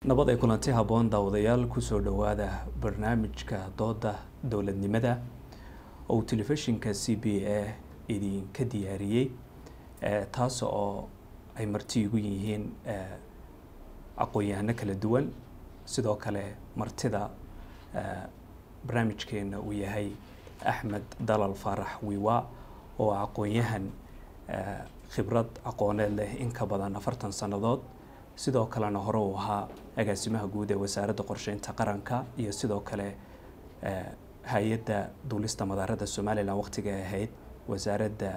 nabad ay kulanti habboon daawadayaal kusoo dhowaada barnaamijka dooda dowladnimada oo uu telefishinka c b a idinka diyaariyey taas oo ay marti igu yihiin aqoon-yahano kala duwan sidoo kale martida barnaamijkeena uu yahay axmed dalal faarax wiwa oo aqoon-yahan khibrad aqooneed leh in ka badan afartan sannadood sidoo kalena hore uu ahaa agaasimaha guud ee wasaaradda qorsheynta qaranka iyo sidoo kale hay-adda duulista madaarada somalilan waqtiga ahayd wasaaradda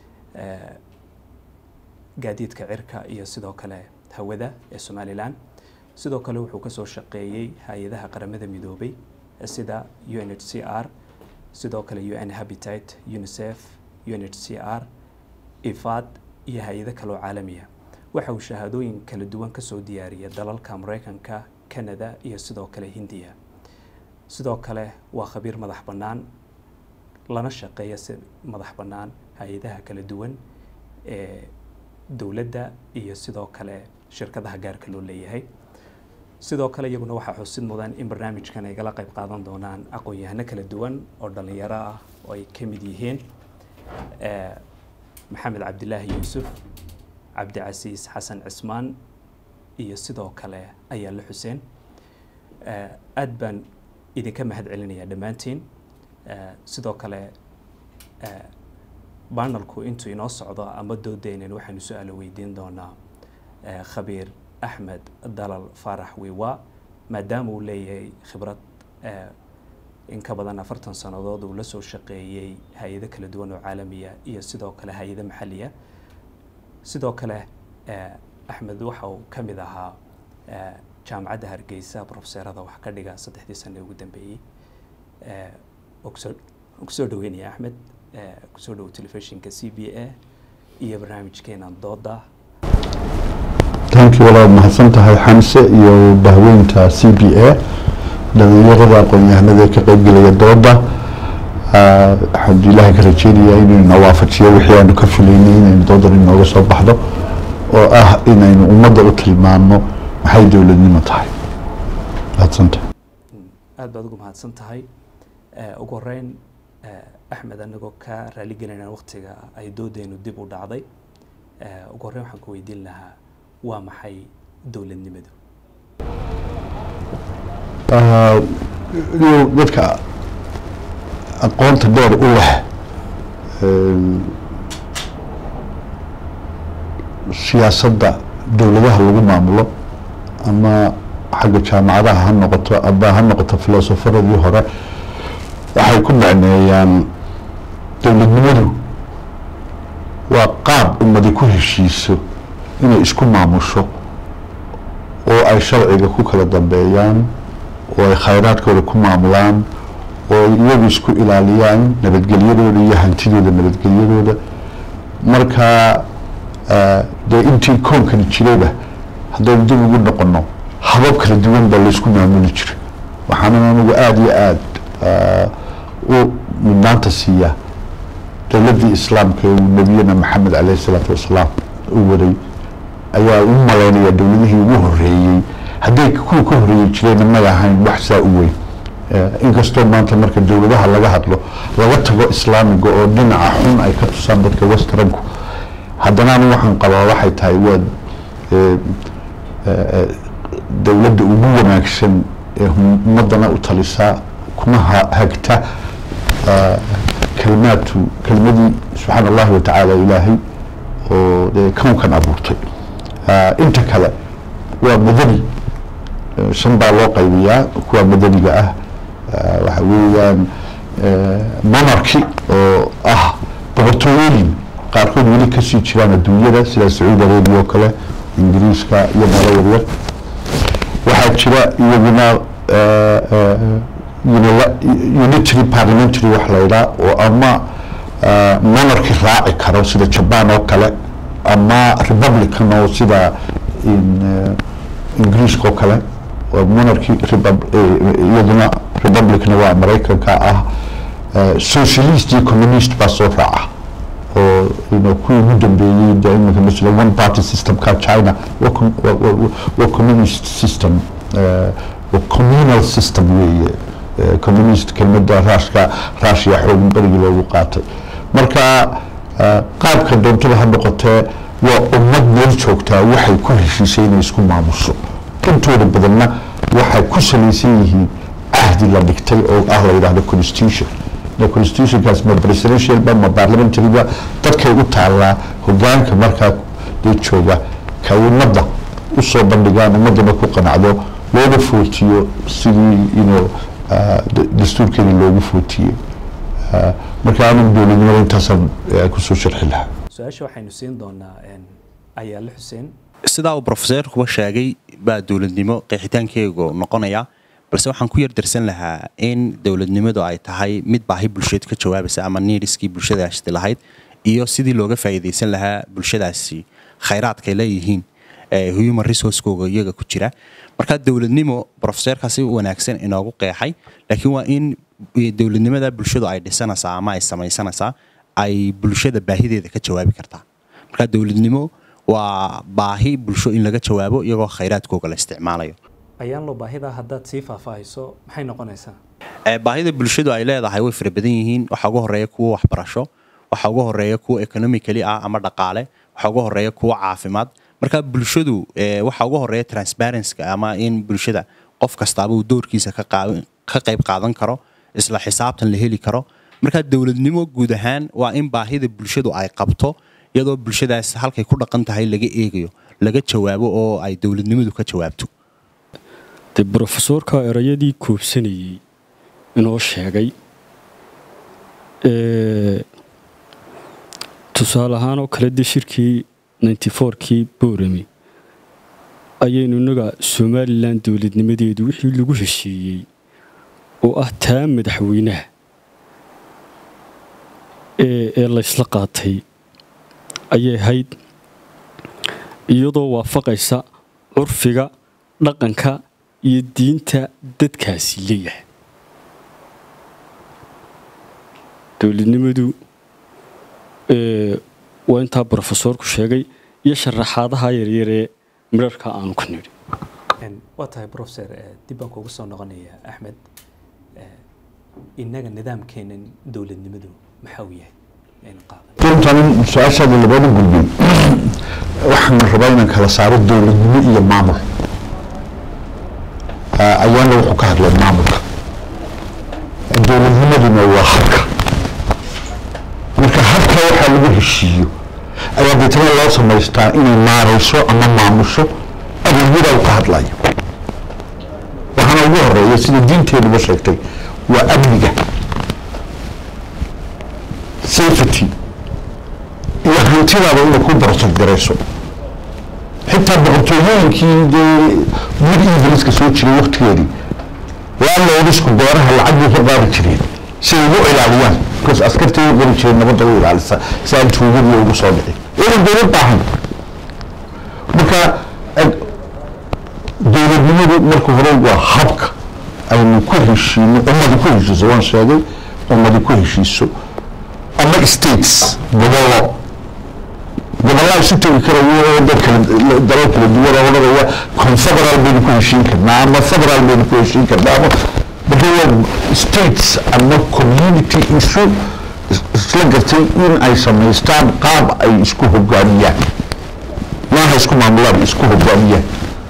gaadiidka cirka iyo sidoo kale hawada ee somalilan sidoo kale wuxuu kasoo shaqeeyey hay-adaha qaramada midoobay sida u n h c r sidoo kale u n habitat unicef u n h c r ifad iyo hay-ado kaleoo caalamiya waxa uu shahaadooyin kala duwan kasoo diyaariyay dalalka mareykanka canada iyo sidoo kale hindiya sidoo kale waa khabiir madax bannaan lana shaqeeya si madax bannaan hay-adaha kala duwan ee dowladda iyo sidoo kale shirkadaha gaarka loo leeyahay sidoo kale iyaguna waxaa xusid mudan in barnaamijkan ay gala qayb qaadan doonaan aqoon-yahano kala duwan oo dhalinyaro ah oo ay ka mid yihiin maxamed cabdilaahi yuusuf cabdicasiis xasan cismaan iyo sidoo kale ayaale xuseen aad baan idinka mahad celinayaa dhammaantiin sidoo kale banalku intuu inoo socdo ama doodeynan waxaanu su-aalo weydiin doonaa khabiir axmed dalal faarax wiwa maadaama uu leeyahay khibrad in ka badan afartan sannadood uu la soo shaqeeyey hay-ado kala duwan oo caalamiya iyo sidoo kale hay-ado maxaliya sidoo kale axmed waxa uu ka mid ahaa jaamacadda hargeysa profeserada wax ka dhiga saddexdii sane ugu dambeeyey kusoo dhaweynaya axmed kusoo dhowo telefishinka c b a iyo barnaamijkeena dooda tankii walaad mahadsan tahay xamse iyo bahweynta c b a dhalinyarada aqoon-yahanada ka qeybgelaya dooda waxaan ilaahay ka rajeynayaa inuu ina waafajiyo wixii aanu ka filaynay inaynu doodan inooga soo baxdo oo ah inaynu ummadda u tilmaano maxay dowladnimo tahay mahadsantahay aada baad ugu mahadsan tahay ugu horeyn axmed anagoo ka raaligelinaa waqtiga ay doodeynu dib u dhacday ugu horreyn waxaan ku weydiin lahaa waa maxay dowladnimadu dadka aqoonta dheer u leh siyaasadda dowladaha lagu maamulo ama xagga jaamacadaha ha noqoto aba ha noqoto filosofaradii hore waxay ku macneeyaan dowladnimadu waa qaab ummadi ku heshiiso inay isku maamusho oo ay sharciga ku kala dambeeyaan oo ay khayraadkooda ku maamulaan oo iyagu isku ilaaliyaan nabadgelyadooda iyo hantidooda nabadgelyadooda marka dee intii koonkani jirayba haddaynu dib ugu noqono habab kala duwan baa laysku maamuli jiray waxaana anigu aada iyo aada u mudnaanta siiyaa dowladdii islaamka ee uu nebiyana maxamed caleyhi isalaatu wasalaam u waday ayaa u malaynaya dowladihii ugu horeeyey hadday kuwa ka horeeyi jireen may ahayn wax saa u weyn inkastoo maanta marka dowladaha laga hadlo laga tago islaamiga oo dhinaca xun ay ka tusaan dadka westranku haddana anu waxaan qabaa waxay tahay waa dowladda ugu wanaagsan ee ummadana u talisaa kuma hagta kalimaadtu kelimadii subxaana allahi watacaala ilaahay oo dee kownkan abuurtay inta kale waa madani shan baa loo qaybiyaa kuwa madaniga ah waxa weeyaan monarchy oo ah boqortooyooyin qaarkood weli kasii jiraan adduunyada sida sacuudi arabia oo kale ingiriiska iyo meelo yaryar waxaa jira iyaguna unitary parliamentary wax la idhaa oo ama monarchy raaci karo sida jaban oo kale ama republican oo sida ingiriiska oo kale monarchy iyaduna republicna waa maraykanka ah socialist iyo communist baa soo raaca oo kuwii ugu dambeeyey de iminka masala one party systemka china waa communist system communal system weeye communist kelmada raashka raashiya xoogan berigii loogu qaatay marka qaabka doontaba ha noqotee waa ummad meel joogtaa waxay ku heshiisay inay isku maamusho intooda badanna waxay ku salaysan yihiin cahdi la dhigtay oo ah la yidhahdo constitution constitutionkaas ma presidentialba ma parliamentaryba dadkay u taallaa hogaanka markaa dee jooga ka ummadda usoo bandhigaan ummaddana ku qanacdo looga footiyo sidii ino dastuurkeedii loogu footiyey marka anigu dowladnimada intaasaan kusoo sharxi lahaa su-aasha waxaynu siin doonaa ayaale xuseen sidaa uu brofeseerkuba sheegay baa dowladnimo qeexitaankeegu noqonaya balse waxaan ku yar darsan lahaa in dowladnimadu ay tahay mid baahi bulsheed ka jawaabaysa ama niiriskii bulshadaasi lahayd iyo sidii looga faa'iidaysan lahaa bulshadaasi khayraadkay leeyihiin human resourcekooga iyaga ku jira marka dowladnimo brofeseerkaasi wanaagsan inoogu qeexay laakiin waa in dowladnimada bulshadu ay dhisanaysaa ama ay samaysanaysaa ay bulshada baahideeda ka jawaabi kartaa marka dowladnimo waa baahi bulsho in laga jawaabo iyagoo khayraadkooga la isticmaalayo ayaan loo baahida haddaad sii faahfaahiso maxay noqonaysaa baahida bulshadu ay leedahay way fara badan yihiin waxaa ugu horeeya kuwa waxbarasho waxaa ugu horeeya kuwa economically ah ama dhaqaale waxaa ugu horeeya kuwa caafimaad marka bulshadu waxaa ugu horeeya transparencyka ama in bulshada qof kastaaba uu doorkiisa ka qayb qaadan karo isla xisaabtan la heli karo marka dowladnimo guud ahaan waa in baahida bulshadu ay qabto iyadoo bulshadaas halkay ku dhaqan tahay laga eegayo laga jawaabo oo ay dowladnimadu ka jawaabto dee brofesoorka erayadii koobsanayey inoo sheegay tusaale ahaan oo kale dee shirkii ninty fourkii boorame ayaynu innaga somalilan dowladnimadeedu wixii lagu heshiiyey oo ah taa madaxweynaha ee laysla qaatay ayay ahayd iyadoo waafaqaysa curfiga dhaqanka iyo diinta dadkaasi leeyahay dowladnimadu waa intaa brofesoorku sheegay iyo sharaxaadaha yaryaree midharka aanu ka nidhi waa tahay brofeser dib baan kuugu soo noqonaya axmed innaga nidaamkeenan dowladnimadu maxaa uu yahay runtan su-aashaada labada gudbin waxaan rabaa inaan kala saaro dowladnimo iyo maamul ayaana wuxuu ka hadlay maamulka dowladnimaduna waa habka marka habka waxaa lagu heshiiyo ayaa deetana loo samaystaa inay maarayso ama maamusho adeegyada uu ka hadlayo waxaana ugu horeeya sida diinteenuba sheegtay waa amniga safety iyo hantidaada inay ku barsagarayso xitaa boqortooyooyinkii dee mid ingiliiska soo jiray waktigeedii landlordisku beeraha lacag bay ka qaadi jireen si ay ugu ilaaliyaan because askartii u qori jireen nabadda u ilaalisa si aan tuugadii ugu soo dhicin inan dowlad baahan marka dowladnimadu marka hore waa habka aynu ku heshiino ummadi ku heshiiso waan sheegay ummadi ku heshiiso ama states gobollo gobollaa isu tegi karayo oo dad kala dalal kala duwan oo odhanaya confederal baynu ku heshiin karnaa ama federal baynu ku heshiin karnaa ama marka states ama community isu isla gartay in ay samaystaan qaab ay isku hogaamiyaan maaha isku maamulaan isku hogaamiyaan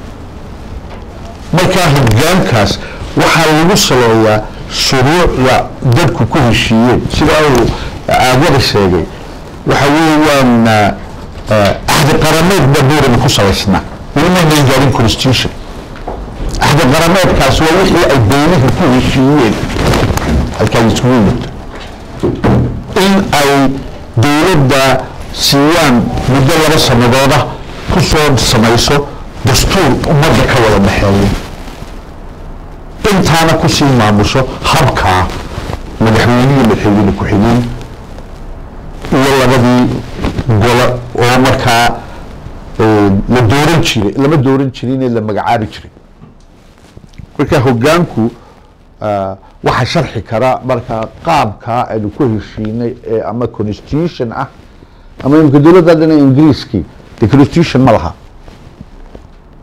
markaa hogaankaas waxaa lagu saleeyaa shuruucda dadku ku heshiiyeen sidaa uu aagada sheegay waxa weeyaan axdi qarameed baa boorama ku salaysnaa welimaynan gaarin constitution axdi qarameedkaas waa wixii ay dowlaha ku heshiiyeen halkaa isku yimid in ay dowladda siiyaan muddo laba sanadooda ku soo samayso dastuur ummadda ka wada dhexeeya intaana kusii maamusho habkaa madaxweynihii madaxweyne ku-xigeen iyo labadii golo oo markaa la dooran jiray lama dooran jirinee la magacaabi jiray marka hogaanku waxaa sharxi kara markaa qaabkaa aynu ku heshiinay ee ama constitution ah ama imika dowladda dhan ingiriiskii de constitution ma laha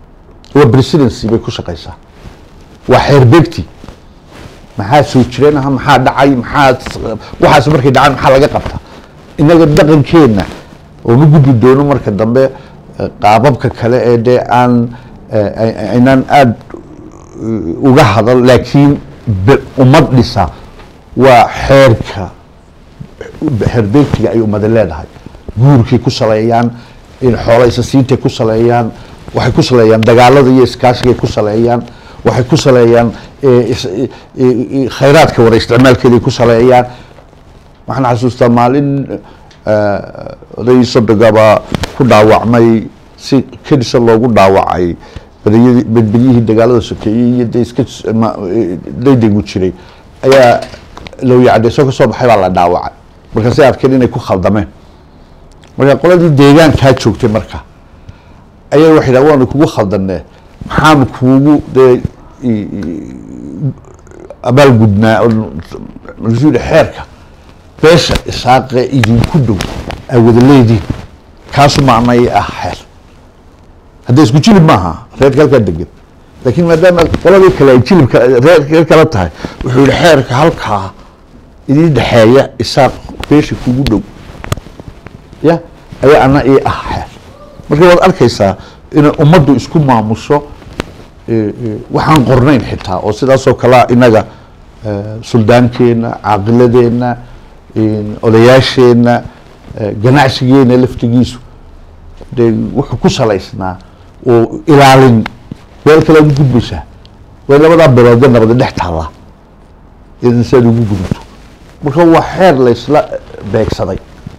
waa presidency bay ku shaqaysaa waa xeerbeegti maxaa soo jireen aha maxaa dhacay maxaa waxaas markay dhacaan maxaa laga qabtaa innaga dhaqankeenna oo ma gudbi doono marka dambe eh, qaababka kale ee dee aan eh, ay- aynaan aada uga hadal laakiin be- ummad dhisa waa xeerka xeerbeegtiga ay ummada leedahay guurkay ku saleeyaan in xoola isasiintay ku saleeyaan waxay ku saleeyaan dagaalada iyo iskaashigay ku saleeyaan waxay ku saleeyaan eh, is- eh, eh, khayraadka wara isticmaalkeeday ku saleeyaan waxaan xasuustaa maalin eh, oday sodogaba ku dhaawacmay si kedisa loogu dhaawacay badiyadii badbadyihii dagaalada sokeeyey iyo dee iska ma- eh, daydaygu jiray ayaa lowyacadeyso ka soo baxay baa la dhaawacay markaasay arkeen inay ku khaldameen marka qoladii deegaankaa joogtay marka ayaa waxay dhaha waanu kugu khaldanee maxaanu kuugu dee i- i- abaalgudnaa oo- markaasuu yihi xeerka beesha isaaqee idinku dhow ay wada leediin kaasu macnay ah xeer hadda isku jilib maaha reerka halkaa degan laakiin maadaama qoladii kale ay jilibka reer reer kala tahay wuxuu yihi xeerka halkaa idin dhexeeya isaaq beesha kugu dhow ya ayaa ana ii ah xeer marka waad arkaysaa inay ummaddu isku maamusho eh, eh, waxaan qornayn xitaa oo sidaasoo kalea inaga eh, suldaankeenna caaqiladeenna in odayaasheenna eh, ganacsigeena laftigiisu dee wuxuu ku salaysnaa oo ilaalin meel kale ugu gudbaysaa way labadaa biloodee nabada dhex taallaa idan si aad ugu gudubto marka waa xeer laysla beegsaday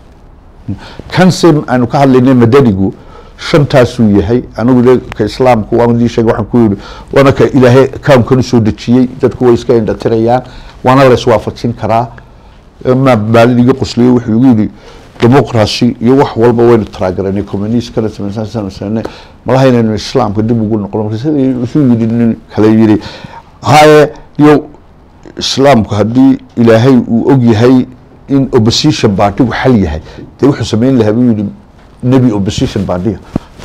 kanse aanu ka hadlaynay madanigu shantaasuu yahay anigu de ka islaamku waan idii sheegay waxaan ku yidhi waana ka ilaahay kawnkan usoo dejiyey dadku way iska indhatirayaan waana la iswaafajin karaa ma maalin iga qosliye wuxuu igu yidhi demoqracy iyo wax walba waynu taraagaranay communist kana samaysansanay malaha inaynu islaamka dib ugu noqono marka sida wuxuu yidhi nin kale yidhi haye iyo islaamku haddii ilaahay uu og yahay in opposition party-gu xal yahay dee wuxuu samayn lahaa buu yidhi nebi opposition party-ga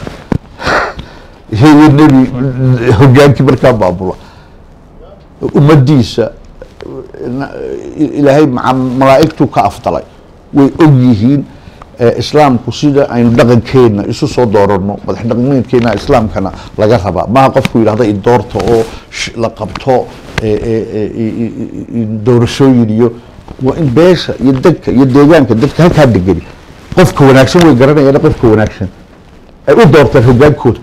iyo nebi hogaankii markaa baabula ummadiisa na- ilaahay maca malaa'igtuu ka afdalay way og yihiin eh, islaamku sida aynu dhaqankeena isu soo doorano madax dhaqameedkeena islaamkana laga rabaa maha qofku yidhahda i doorta oo sh- la qabto eh, eh, eh, i- i- i- i- doorashooyin iyo waa in beesha iyo dadka iyo deegaanka dadka halkaa degani qofka wanaagsan way garanayaan qofka wanaagsan ay u doortaan hogaankooda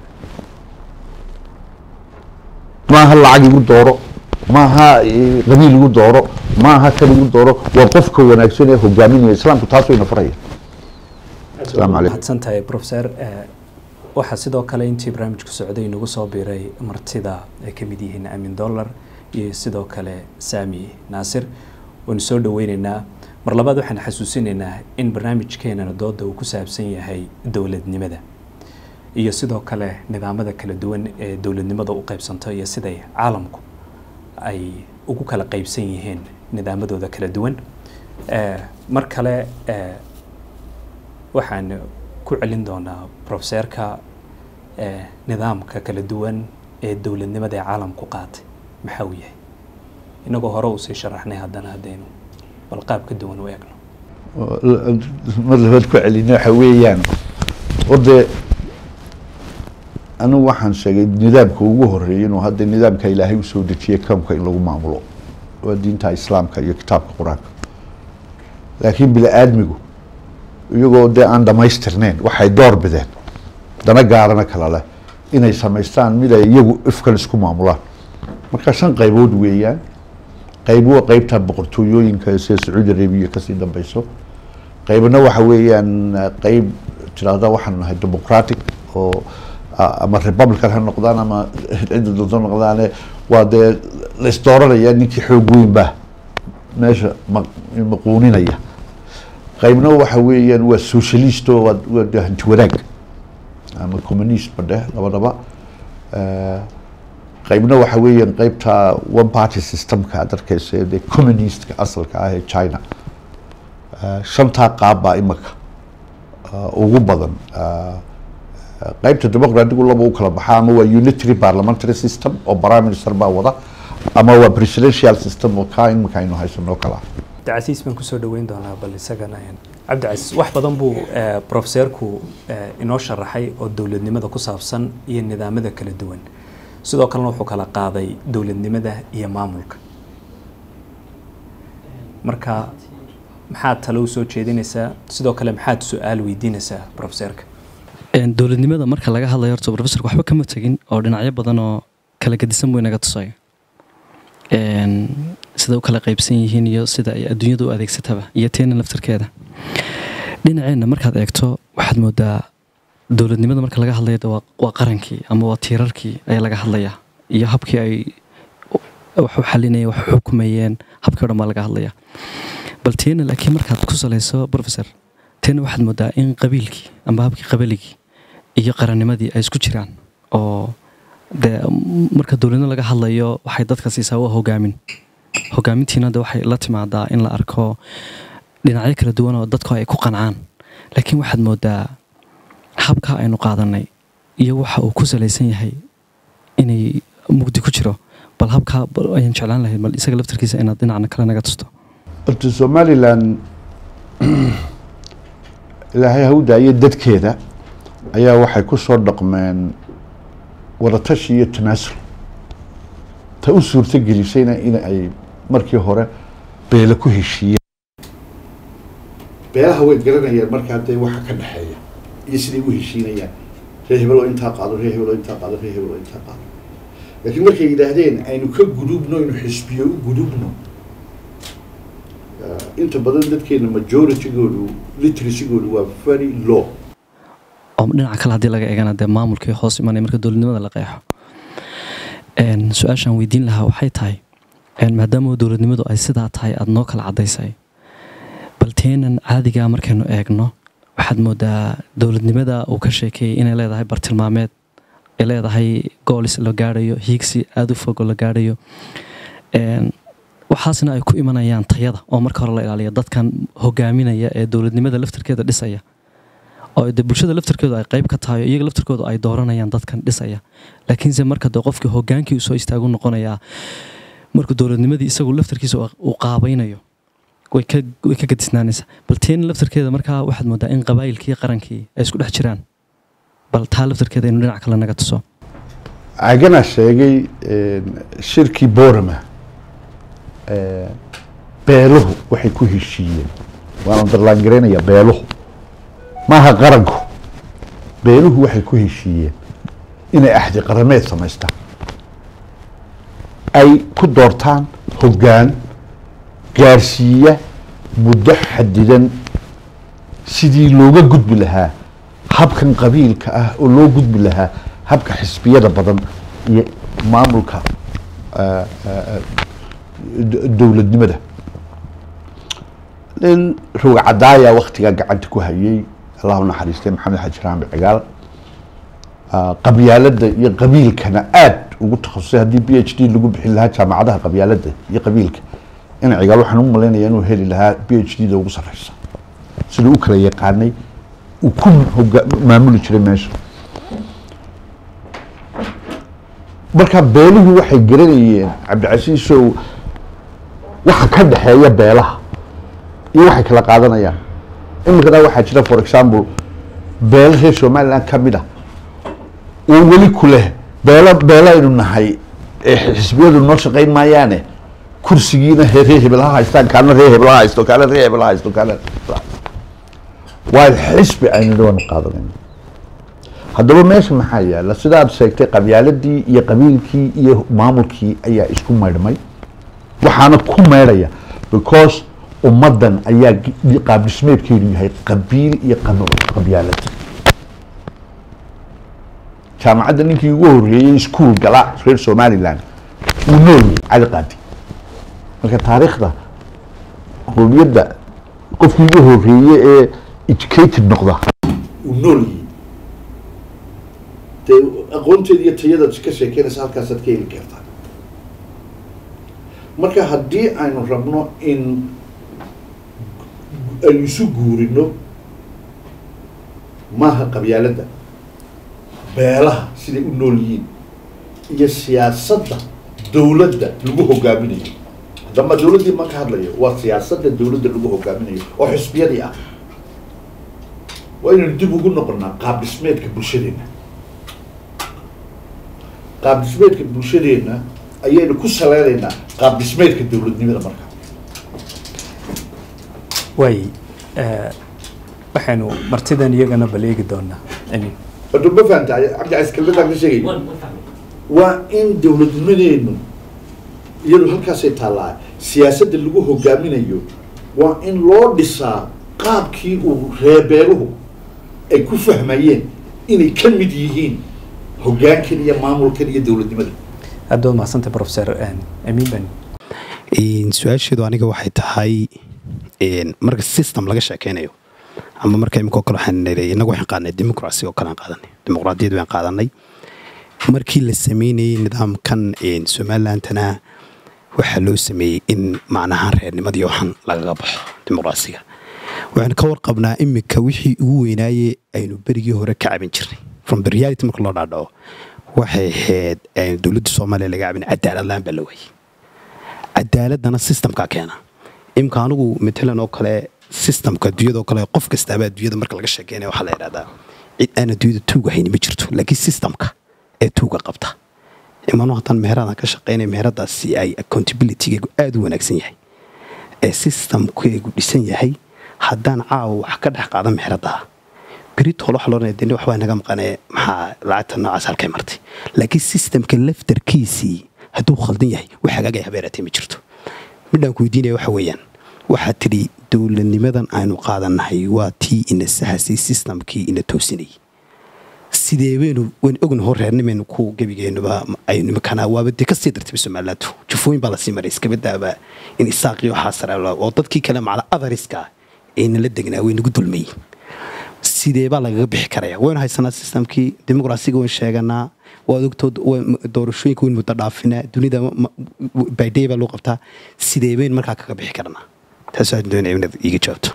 maaha lacag igu dooro maaha eh, qabiil igu dooro maaha kan igu dooro waa qofka wanaagsan ee hogaaminaya islaamku taas wayna faraya asalaamu calaykum mahadsan tahay professor Eh, waxaa sidoo kale intii barnaamijku socday inagu soo biiray martida ay ka mid yihiin amin dollar iyo sidoo kale sami naasir waynu soo dhaweyneynaa mar labaad waxaan xasuusinaynaa in barnaamijkeenana dooda uu ku saabsan yahay dowladnimada iyo sidoo kale nidaamada kala duwan ee dowladnimada u qaybsanto iyo siday caalamku ay ugu kala qaybsan yihiin nidaamadooda kala duwan Eh, mar kale eh, waxaan ku celin doonaa profeseerka eh, nidaamka kala duwan ee dowladnimada ee caalamku qaatay maxaa uu yahay inagoo hore uu sii sharaxnay haddana haddaynu bal qaab ka duwan u eegno mar labaad ku celina waxa weeyaan orde anigu waxaan sheegay nidaamka ugu horeeyay inuu hadda nidaamka ilaahay usoo dejiyay kawnka in lagu maamulo waa diinta islaamka iyo kitaabka qur-aanka laakiin bini aadmigu iyagoo dee aan dhamaystirneyn waxay door bideen dana gaarana kala leh inay samaystaan mid ay iyagu ifkan isku maamulaan marka shan qaybood weeyaan qayb waa qaybta boqortooyooyinka sida sacuudi arabiya kasii dambeyso qaybna waxa weeyaan eh, qayb tirahda waxaan nahay democratic oo a- ama republican ha noqdaan ama cidda doonto noqdaane waa dee la isdooranaya ninkii xoog weyn baa meesha ma- maquuninaya qaybna waxa weeyaan waa socialist oo waa waa dee hanti wanaag ama communist ba dheh labadaba Eh, qaybna waxa weeyaan qaybta one party systemka aad arkeysa ee dee communistka asalka ah ee china Eh, shantaa qaab baa imika eh, ugu badan eh, qaybta dimuqraadigu laba u kala baxaa ama waa unitary parliamentary system oo prime minister baa wada ama waa presidential system oo kaa imika aynu haysanoo kala ah cabdicasiis baan kusoo dhaweyn doonaa bal isagana cabdicasiis wax badan buu profeseerku inoo sharaxay oo dowladnimada ku saabsan iyo nidaamada kala duwan sidoo kalena wuxuu kala qaaday dowladnimada iyo maamulka marka maxaad talo u soo jeedinaysaa sidoo kale maxaad su-aal weydiinaysaa profeseerka dowladnimada marka laga hadlayo horta profesorka waxba kama tegin oo dhinacyo badan oo kala gedisan buu inaga tusaya sida u kala qaybsan yihiin iyo sida ay adduunyada u adeegsataba iyo teena laftarkeeda dhinaceenna markaad eegto waxaad moodaa dowladnimada marka laga hadlaya waa qarankii ama waa tiirarkii ayaa laga hadlayaa iyo habkii ay wax u xalinayeen wax u xukumayeen habkii o dhan baa laga hadlaya bal teena laakiin markaad ku salayso professor teena waxaad moodaa in qabiilkii ama habkii qabaligii iyo qarannimadii ay isku jiraan oo dee marka dowladnimo laga hadlayo waxay dadka siisaa waa hogaamin hogaamintiina de waxay la timaadaa in la arko dhinacyo kala duwan oo dadku ay ku qancaan laakiin waxaad moodaa habka aynu qaadanay iyo waxa uu ku salaysan yahay inay mugdi ku jiro bal habkaa ayaan jeclaan lahayd bal isaga laftarkiisa inaad dhinacna kale naga tusto horta somalilan ilaahay ha u daayo dadkeeda ayaa waxay ku soo dhaqmeen wadatashi iyo tanaasul ta u suurto gelisayna in ay markii hore beelo ku heshiiyeen beelaha way garanayaan markaa dee waxa ka dhexeeya iyo siday u heshiinayaan ree hebel oo intaa qaado ree hebel oo intaa qaado ree hebel oo intaa qaado laakiin markay yidhaahdeen aynu ka gudubno aynu xisbiyo u gudubno inta badan dadkeena majoritygoodu literasigoodu waa very low oo dhinaca kale haddii laga eegana dee maamulkii hoos imanaya marka dowladnimada la qeexo su-aashaan weydiin lahaa waxay tahay maadaama dowladnimadu ay sidaa tahay aada noo kala caddaysay bal teenan caadigaa markaynu eegno waxaad moodaa dowladnimada uu ka sheekeeyey inay leedahay bartilmaameed ay leedahay goolis la gaadhayo hiigsi aada u fogo la gaadhayo waxaasna ay ku imanayaan tayada oo marka hore la ilaaliya dadkan hogaaminaya ee dowladnimada laftarkeeda dhisaya oo de bulshada laftarkeedu ay qayb ka tahay iyaga laftarkoodu ay dooranayaan dadkan dhisaya laakiinse marka de qofkii hogaankii soo istaagu noqonayaa markuu dowladnimadii isagu laftarkiisa uu qaabaynayo way ka gadisnaanaysaa bal teen laftarkeeda markaa waxaad moodaa in qabaayilkii qarankii ay isku dhex jiraan bal taa laftarkeeda inu dhinac kale naga tuso caganaa sheegay shirkii borama beeluhu waxay ku heshiiyeen waan underlaangaraynaya beeluhu maaha qaranku beeluhu waxay ku heshiiyeen inay axdi qarameed samaystaan ay ku doortaan hoggaan gaarsiiya muddo xadidan sidii looga gudbi lahaa habkan qabiilka ah oo loo gudbi lahaa habka xisbiyada badan iyo maamulka dowladnimada nin roga cadaaya waktigaa gacanta ku hayay allahu naxariistay maxamed xaji raambi cigaal qabyaaladda iyo qabiilkana aada ugu takhasusay haddii b h d lagu bixin lahaa jaamacadaha qabyaaladda iyo qabiilka in cigaal waxaan u malaynaya inuu heli lahaa b h d da ugu sarreysa siduu u kala yaqaanay uu ku hoga maamuli jiray meesha marka beeluhu waxay garanayeen cabdicasiisow waxa ka dhexeeya beelaha iyo waxay kala qaadanayaan iminkana waxaa jira for example beelo reer somaliland ka mid ah oo weli ku leh beelo beelaynu nahay ee xisbiyadu noo shaqayn maayaane kursigiina ree hebel ha haystaan kaana ree hebel ha haysto kaana ree hebel ha haysto kaana waa xisbi aynu dhawan qaadanayno haddaba meesha maxaa yaala sidaad sheegtay qabyaaladii iyo qabiilkii iyo maamulkii ayaa isku maydhmay waxaana ku meydhaya because ummaddan ayaa qaab dhismeedkeedu yahay qabiil iyo qabyaalad jaamacadda ninkii ugu horeeyey iskuol gala reer somaliland uu noolyahay cali qaadi marka taariikhda qowmiyadda qofkii ugu horeeye ee educated noqda uu noolyahay dee aqoonteeda iyo tayadaad ka sheekeynaysa halkaasaad ka heli kartaa marka haddii aynu rabno in aynu isu guurino maaha qabyaaladda beelaha siday u nool yihiin iyo siyaasadda dowladda lagu hogaaminayo haddama dowladdii ma ka hadlayo waa siyaasadda dowladda lagu hogaaminayo oo xisbiyadii ah waa inaynu dib ugu noqonnaa qaab dhismeedka bulshadeenna qaab dhismeedka bulshadeenna ayaynu ku saleynaynaa qaab dhismeedka dowladnimada marka waay waxaynu martidan iyagana bal eegi doonaa amiin hadda ma fahanta cabdicasiis kelmadaan ka sheegay waa in dowladnimadeenu iyadu halkaasay taallaa siyaasadda lagu hogaaminayo waa in loo dhisaa qaabkii uu reebeeluhu ay ku fahmayeen inay ka mid yihiin hoggaankan iyo maamulkan iyo dowladnimada aad waa mahadsantay professor amiin bani su-aasheedu aniga waxay tahay marka system laga sheekeynayo ama marka imika oo kale waxaan nirey innagu waxaan qaadanay democracy oo kale aan qaadanay dimuqraadiyad waan qaadanay markii la sameynayey nidaamkan somalilandana waxaa loo sameeyey in macnahaan reernimadii waxan lagaga baxo dimuqraasiga waxaan ka warqabnaa imika wixii ugu weynaaye aynu berigii hore ka cabin jirnay from the reality marka loo dhaadhaco waxay ahayd dowladda soomaaliya laga cabin cadaalad la-aan baa la waayey cadaaladana systemkaa keena imika anigu matalan oo kale systemka adduunyadao kale qof kastaaba adduunyada marka laga sheekeynaya waxaa la idhahdaa cid aan adduunyada tuuga hayni ma jirto laakiin systemka ee tuuga qabta imanu haddaan meheradaan ka shaqeynaya meheradaasi ay accountabilitygeegu aada u wanaagsan yahay ee systemkeegu dhisan yahay haddaan caawa wax ka dhex qaada meheradaha beritool waxa loodhanaya deni waxbaa naga maqanee maxaa lacagta noocaas halkay martay laakiin systemka laftarkiisii hadduu khaldan yahay wax hagaagaya habeeratay ma jirto midhaan ku weydiinaya waxa weeyaan waxaad tidhi dowladnimadan aynu qaadannahay waa tii ina sahasay systemkii ina toosinayay sidee baynu waan ogna hor reernimaynu ku gebigeenuba aynu imikana waaba dee kasii dartayba somalilaantu jufooyin baa lasii maray iskabadaaba in isaaqii waxaa sare oo dadkii kale macla adariska aynala degnaa way nagu dulmayin sidee baa lagaga bixi karaya waynu haysanaa systemkii dimuqraasiga wayn sheeganaa waad ogtood doorashooyinka wayn muddo dhaafinaa dunida bydhay baa loo qabtaa sidee baynu markaa kaga bixi karnaa taasoo doonaya inaad iiga jawaabto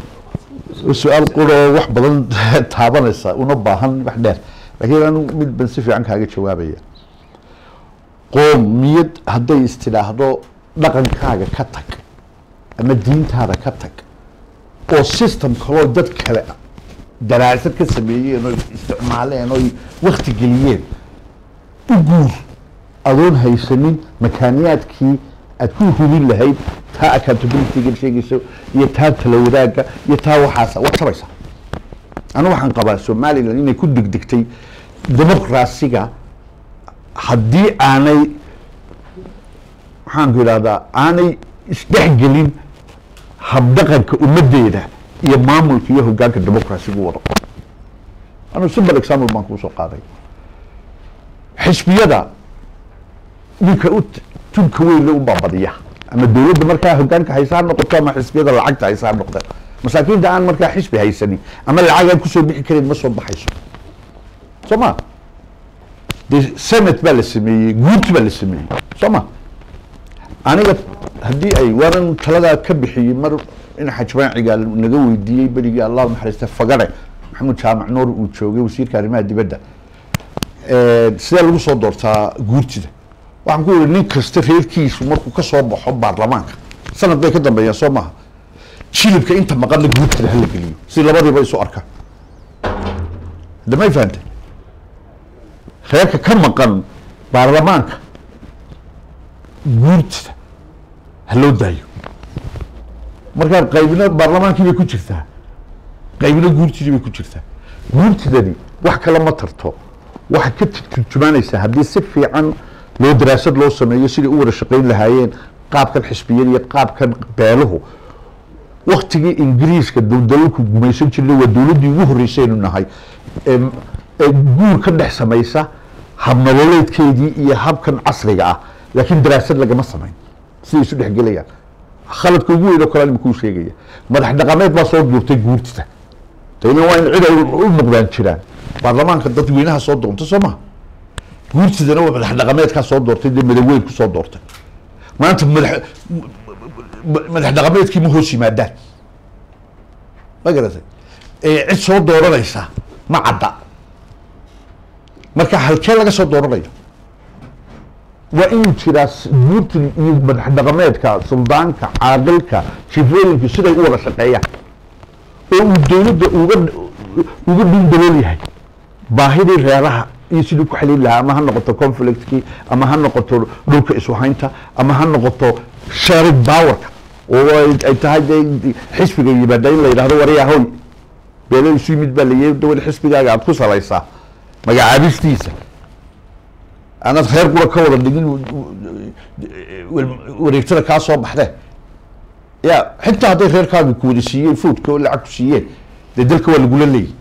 su-aal quroo wax badan taabanaysa una baahan wax dheer laakiin anu mid ban si fiican kaaga jawaabaya qoomiyad hadday istidhaahdo dhaqankaaga ka tag ama diintaada ka tag oo system kaloo dad kale daraasad ka sameeyeen oo isticmaaleen oo wakti geliyeen u guur adoon haysanin makaaniyaadkii aad ku hubin lahayd taa accountabilityga sheegayso iyo taa tala wadaagga iyo taa waxaas waad sabaysaa anu waxaan qabaa somalilan inay ku degdegtay dimuqraasiga haddii aanay maxaanku idhahdaa aanay isdhexgelin habdhaqanka ummaddeeda iyo maamulka iyo hoggaanka dimuqrasigu wado anu simple example baan kuu soo qaaday xisbiyada ninka u tunka weyn le unbaa badiya ama dowladda markaa hoggaanka haysa ha noqoto ama xisbiyada lacagta haysa ha noqda masaakiinta aan markaa xisbi haysanin ama lacag aan kusoo bixi karin ma soo baxayso soo ma de senate baa la sameeyey guurti baa la sameeyey soo ma aniga haddii ay waanan taladaa ka bixiyey mar in xajmaaciga naga weydiiyey berigii allah naxariista fagare maxamuud jaamac nuur uu joogay wasiirka arrimaha dibadda sidee lagu soo doortaa guurtida waxaan ku yihi nin kasta reerkiisu markuu ka soo baxo baarlamaanka sanad bay ka dambeeyaan soo maaha jilibka inta maqanna guurtida hala geliyo si labadiiba isu arkaan hadda may fahantay reerka ka maqan baarlamaanka guurtida ha loo daayo markaa qaybna baarlamaankii bay ku jirtaa qaybna guurtidii bay ku jirtaa guurtidani wax kale ma tarto waxay ka turjumaanaysaa haddii si fiican loo daraasad loo sameeyo siday u wada shaqayn lahaayeen qaabkan xisbiyada iyo qaabkan beeluhu waktigii ingiriiska dowdalalku gumaysan jirnay waa dowladdii ugu horreysaynu nahay ee guur ka dhex samaysa habnololeedkeedii iyo habkan casriga ah laakiin daraasad lagama samayn siday isu dhexgelayaan khaladka ugu weyn oo kale imikuu sheegaya madax dhaqameed baa soo duurtay guurtida dayna waa in cid ay u noqdaan jiraan baarlamaanka dadweynaha soo doonta soo maha guurtidana waa madax dhaqameedkaa soo doortay dee madaweyn ku soo doortay maanta madax madax dhaqameedkii ma hoos yimaadaan ma garatay ee cid soo dooranaysa ma cadda marka halkee laga soo dooranaya waa inuu jiraa s- guurtan iyo madax dhaqameedka suldaanka caaqilka shifooyinku siday u wada shaqeeyaan oo uu dowladda uga uga dhindalool yahay baahidii reeraha iyo sidii ku xaliin lahaa ama ha noqoto conflictkii ama ha noqoto dhulka iswahaynta ama ha noqoto sharing powerka oo ay ay tahay dee xisbiga yimaada in la yidhahdo waryaa hoy beelo isu yimid baa layii dawal xisbigaaga aad ku salaysaa magacaabistiisa anaad reer qura ka wada dhigin wareegtada kaa soo baxdee ya xitaa hadday reerkaaga ku wada siiyeen foodka oo lacag ku siiyeen dee dalka waa lagula leeyahy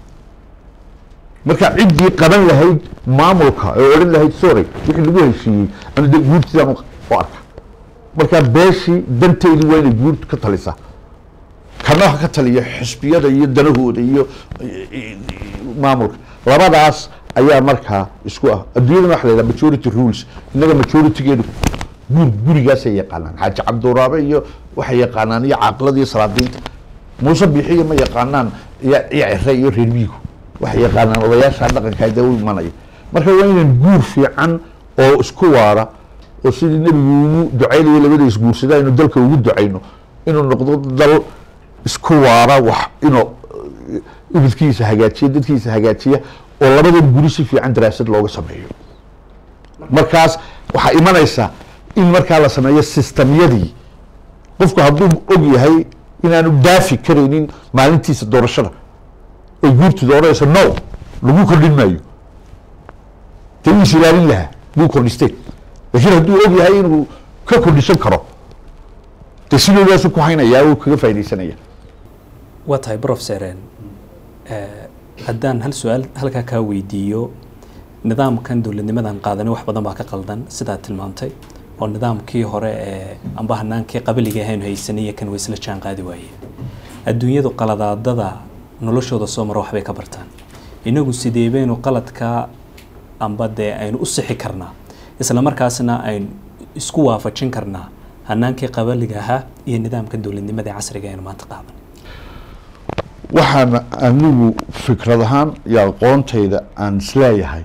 marka ciddii qaban lahayd maamulka oo odhan lahayd sorry wixii lagu heshiiyey anu de guurtidaan u u arka marka beeshii danteedii waa inay guurtu ka talisaa kana ha ka taliya xisbiyada iyo danahooda iyo maamulka labadaas ayaa markaa isku ah adduunyadana waxa la yidhaha majority rules innaga majoritygeedu guur gurigaasay yaqaanaan xaaji cabduraabe iyo waxay yaqaanaan iyo caaqilada iyo salaadiinta muuse biixiya ma yaqaanaan iyo iyo cere iyo reer miyigu waxay yaqaanaan odayaasha dhaqanka dee u imanaya marka waa inaan guur fiican oo isku waara oo sidii nebigu ugu ducaynayo labada isguursadaa inuu dalka ugu ducayno inuu noqdo dal isku waara wax inuu ibidkiisa hagaajiya dadkiisa hagaajiya oo labadan guri si fiican daraasad looga sameeyo markaas waxaa imanaysa in markaa la sameeyo sistamyadii qofku hadduu og yahay inaanu daafi karaynin maalintiisa doorashada oy guurtu dooranayso no lagu kordhin maayo dee wuu is ilaalin lahaa wuu kordhisteen laakiin hadduu og yahay inuu ka kordhisan karo dee sidoodaasuu ku haynayaa uu kaga faaidaysanaya waa tahay professor haddaan hal su-aal halkaa kaa weydiiyo nidaamkan dowladnimadan qaadanay wax badan baa ka qaldan sidaad tilmaamtay oo nidaamkii hore ee amba hanaankii qabiliga ahaynu haysanay iyo kan way isla jaan qaadi waayeen adduunyadu qaladaadada noloshooda soo mara waxbay ka bartaan inagu sidee baynu qaladka amba dee aynu u sixi karnaa isla markaasna aynu isku waafajin karnaa hanaankii qabaliga ahaa iyo nidaamka dowladnimada ee casriga aynu maanta qaadan waxaan anigu fikrad ahaan iyo aqoontayda aan isleeyahay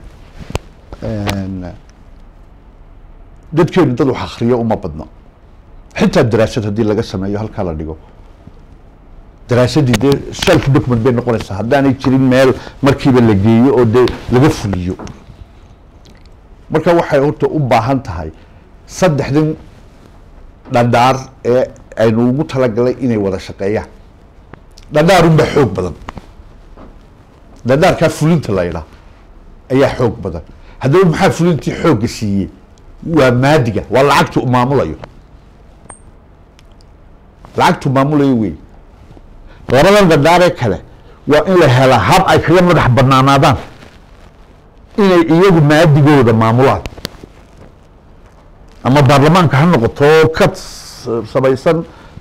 dadkeenu dad wax akriyo uma badno xitaa daraasad haddii laga sameeyo halkaa la dhigo daraasadii dee self document bay noqonaysaa haddaanay jirin meel markiiba la geeyo oo dee laga fuliyo marka waxay horta u baahan tahay saddexdan dhadhaar ee aynu ugu talagalay inay wada shaqeeyaan dhadhaarunbaa xoog badan dhadhaarkaa fulinta la ydhaa ayaa xoog badan haddaba maxaa fulintii xoogga siiyey waa maadiga waa lacagtu maamulayo lacagtu maamulayo wey labadan dhadhaaree kale waa in la helaa hab ay kaga madax banaanaadaan inay iyagu maadigooda maamulaan ama baarlamaanka ha noqoto ka samaysan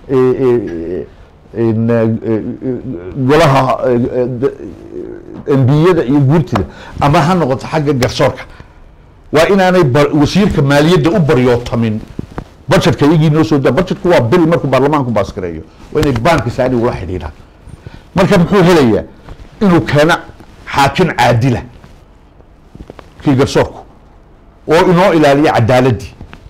golaha embiyada iyo guurtida ama ha noqoto xagga garsoorka waa inaanay wasiirka maaliyadda u baryootamin budgetka iyagii noo soo daa budgetku waa bil markuu baarlamaanku baaskareeyo waa inay baanka saani ula xidhiidhaan marka muxuu helayaa inuu keeno xaakim caadila kii garsoorku oo inoo ilaaliya cadaaladdii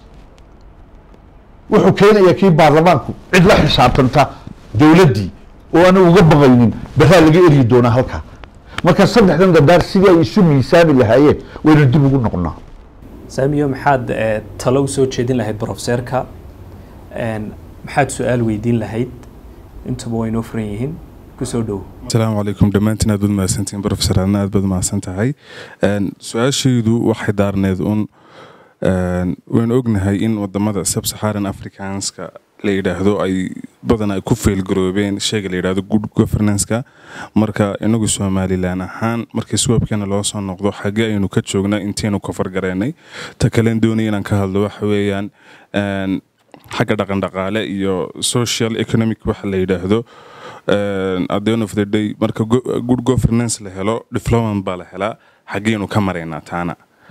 wuxuu keenayaa kii baarlamaanku cid la xisaabtanta dowladdii oo aana uga baqaynin baraa laga eryi doonaa halkaa marka saddexdan dadaar sidii ay isu miisaami lahaayeen waynu dib ugu noqonaa saamiyo maxaad talo u soo jeedin lahayd brofeserka maxaad su-aal weydiin lahayd intuba way inoo furan yihiin kusoo dhow asalaamu calaykum dhammaantiin aad baad mahadsantihiin professor adna aad baad mahadsan tahay su-aashaydu waxay daarneed un waynu ognahay in wadamada subsaharan africanska la yidhaahdo ay badan ay ku feelgaroobeen sheyga la yidhahdo good governanska marka inagu somalilan ahaan markii suwaabkeena loo soo noqdo xagee aynu ka joognaa intaynu kofargareynay ta kalen doonaya inaan ka hadlo waxa weeyaan xagga dhaqan dhaqaale iyo social economic waxa la yidhaahdo at the end of the day marka good governance la helo diplomat baa la helaa xageenu ka maraynaa taana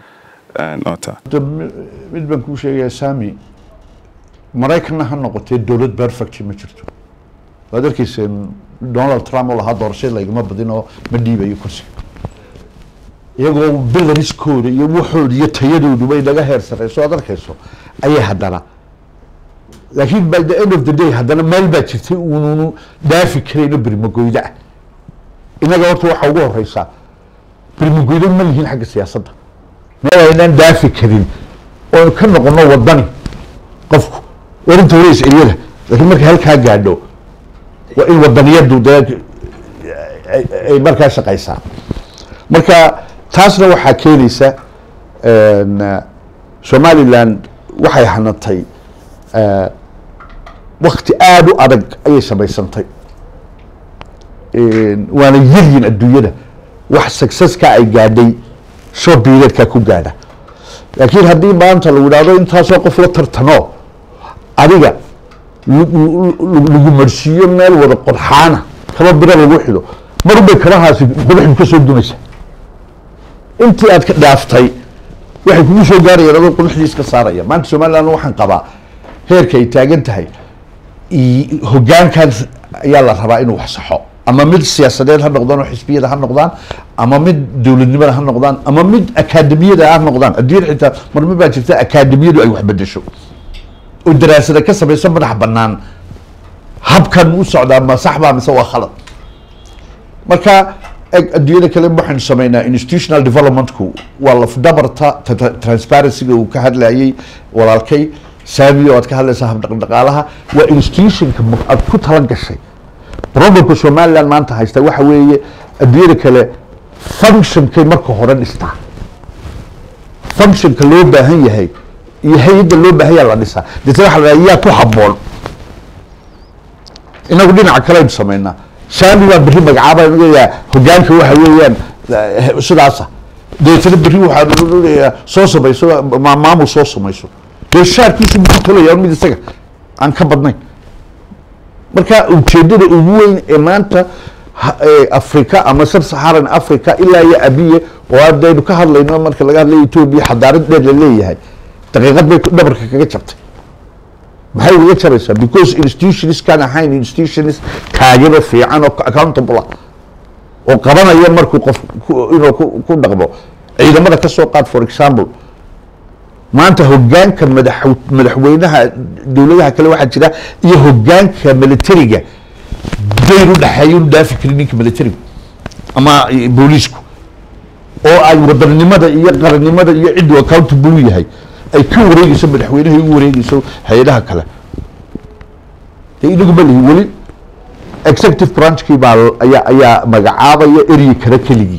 mid baan kuu sheegayaa sami maraykanna ha noqotee dowlad perfect ma jirto waad arkayseen donald trump oo lahaa doorashada laygama badin oo ma dhiibayo kursiga iyagoo bilariskooda iyo waxooda iyo tayadoodu bay naga heer sareyso aad arkayso ayay haddana laakiin by the end of the day haddana meel baa jirtay uununu dhaafi karayno birmagoyda ah innaga horta waxaa ugu horeysaa birmagoyda ma lihiin xagga siyaasadda meel aynaan dhaafi karin oo ka noqono wadani qofku warinta hore is-eliyada laakiin markay halkaa gaadho waa in wadaniyadu dee ay- ay markaa shaqaysaa marka taasna waxaa keenaysa een, eh, somaliland waxay hanatay eh, wakti aada u adag ayay samaysantay Een, waana yaryin adduunyada wax successka ay gaadhay short periodka ku gaadha laakiin haddii maanta lagu idhahdo intaasoo qof la tartamo adiga lagu- lagu lagu marsiiyo meel wada qodxaana kaba biro lagu xido marunbay kabahaasi qodaxdu ka soo dumaysa intii aad ka dhaaftay waxay kugu soo gaarayaan adoo qodaxdii iska saaraya maanta somaliland waxaan qabaa heerka ay taagan tahay i- hoggaankan ayaa la rabaa inuu wax saxo ama mid siyaasadeed ha noqdaan oo xisbiyada ha noqdaan ama mid dowladnimada ha noqdaan ama mid akaademiyada ha noqdaan adduunyada xitaa marma baa jirta akaademiyadu ay wax bedesho oo daraasada ka samaysa madax bannaan habkan u socdaa ma sax baa mise waa khalad marka eg adduunyada kale waxaynu sameynaa institutional developmentku waa lafdabarta ta- ta- transparencyga uu ka hadlayay walaalkay saami oo aad ka hadlaysaa habdhaqdhaqaalaha waa institutionka ma- aad ku tala gashay problemka somaliland maanta haysta waxa weeye adduunyada kale functionkay marka hore dhistaa functionka loo baahan yahay iyo hay-adda loo baahan yaha la dhisaa deetna waxa la dhaha yaa ku habboon inagu dhinaca kale aynu sameynaa saami baa berri magacaaba yaa hogaanka waxa weeyaan eh, sidaasa deetna berri waxaa leeyahay soo samayso ma- maamul soo samayso dee shaarkiisu muxuu tolaya mid isaga aan ka badnayn marka ujeedada ugu weyn ee maanta ha- ee africa ama sub saharan africa ilaa iyo abiye oo haddaynu ka hadlayno marka laga hadlayo etoobiya xadaarad dheer la leeyahay daqiiqad bay dhabarka kaga jabtay maxay uga jaraysaa because institutions kan ahayn institutions taageero fiican oo accountable ah oo qabanaya markuu qof ku- inuu ku ku dhaqmo ciidamada ka soo qaad for example maanta hogaanka madax madaxweynaha dowladaha kale waxaa jira iyo hogaanka militariga dayn u dhexeeya inu dhaafi karin ninka militariga ama eh, booliisku oo ay wadannimada iyo qarannimada iyo ciddu accountable u yahay ay ka wareegeyso madaxweynaha u wareegeyso hay-adaha kale dee inagu ma lihi weli executive branchkii baa ayaa ayaa magacaabaya eryi kale keligii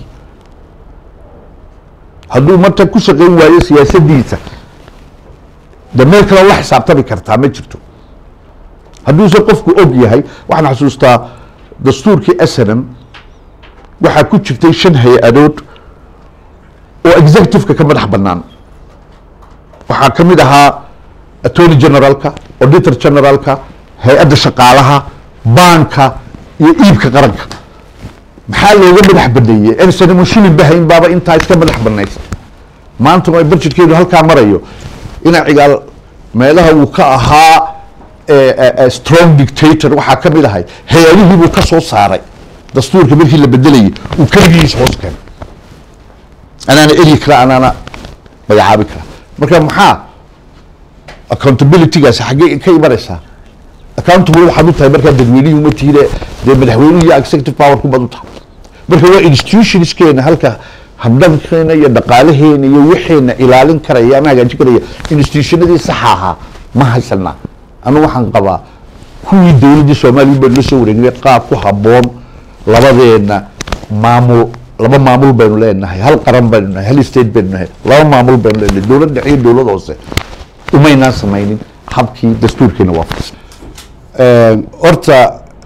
hadduu marta ku shaqayn waayo siyaasadiisa de meel kale la xisaabtami kartaa ma jirto hadduuse qofku og yahay waxaan xasuustaa dastuurkii snm waxaa ku jirtay shan hay-adood oo executive-ka ka madax bannaan waxaa ka mid ahaa attorney generalka auditor generalka hay-adda shaqaalaha baanka iyo iibka qaranka maxaa looga madax baneeyey ensanimo shilin bahayn baaba intaa iska madax banaysa maanta oo budgetkeedu halkaa marayo ina cigaal meelaha uu ka ahaa eh, eh, eh, strong dictator waxaa ka mid ahay hay-adihii buu ka soo saaray dastuurka markii la bedelayay uu keligiis hoos keenay anaana eri kara anaana magacaabi kara marka maxaa accountabilitygaasi xaggee ka imanaysaa accountable waxaad u tahay markaa dadweynihii uma tiire dee madaxweynuhu iyo executive power ku bad u tahay marka waa institutionskeena halka habdhankeena iyo dhaqaalaheena iyo wixeena ilaalin karaya ama hagaajin karaya institutionadii saxa ahaa ma haysanaa anu waxaan qabaa kuwii dowladdii soomaaliya baan la soo wareegnay qaab ku habboon labadeena maamul laba maamul baynu leenahay hal qaran baynu nahay hal state baynu nahay laba maamul baynu leenahay dowlad dhexe iyo dowlad hoose umaynaan samaynin habkii dastuurkeena waafaqsan horta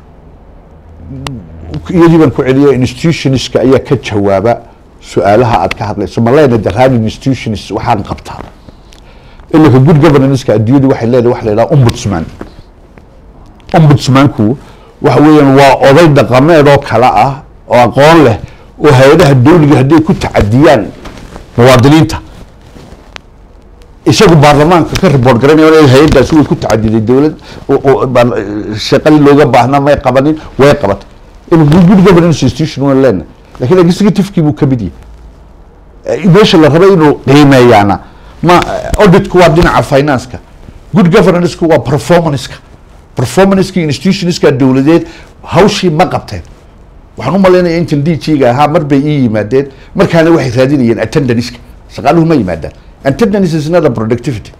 iyadii baan ku celiyo institutionska ayaa ka jawaaba su-aalaha aad ka hadlayso ma leena daraan institutions waxaan qabtaa iminka good governanska adduunyadu waxay leedahay waxa la yidhaha ombudsman ombudsmanku waxa weeyaan waa oday dhaqameed oo kale ah oo aqoon leh oo hay-adaha dowliga hadday ku tacadiyaan muwaadiniinta isagu baarlamaanka ka report garanaya hay-adaasi way ku tacadiday dowlad oo- oo baar- shaqadii looga baahnaa may qabanin way qabatay in good governance institution waan leenahay lakin executive-kii buu kamid yahay meesha la raba inuu qiimeeyaana ma auditku waa dhinaca financeka good governanceku waa performanceka performanceki institutionska dowladeed hawshii ma qabteen waxaan u malaynaya intan d g-ga ahaa mar bay ii yimaadeen markaana waxay raadinayeen attendanceka shaqaaluhu ma yimaadaan attendance is not a productivity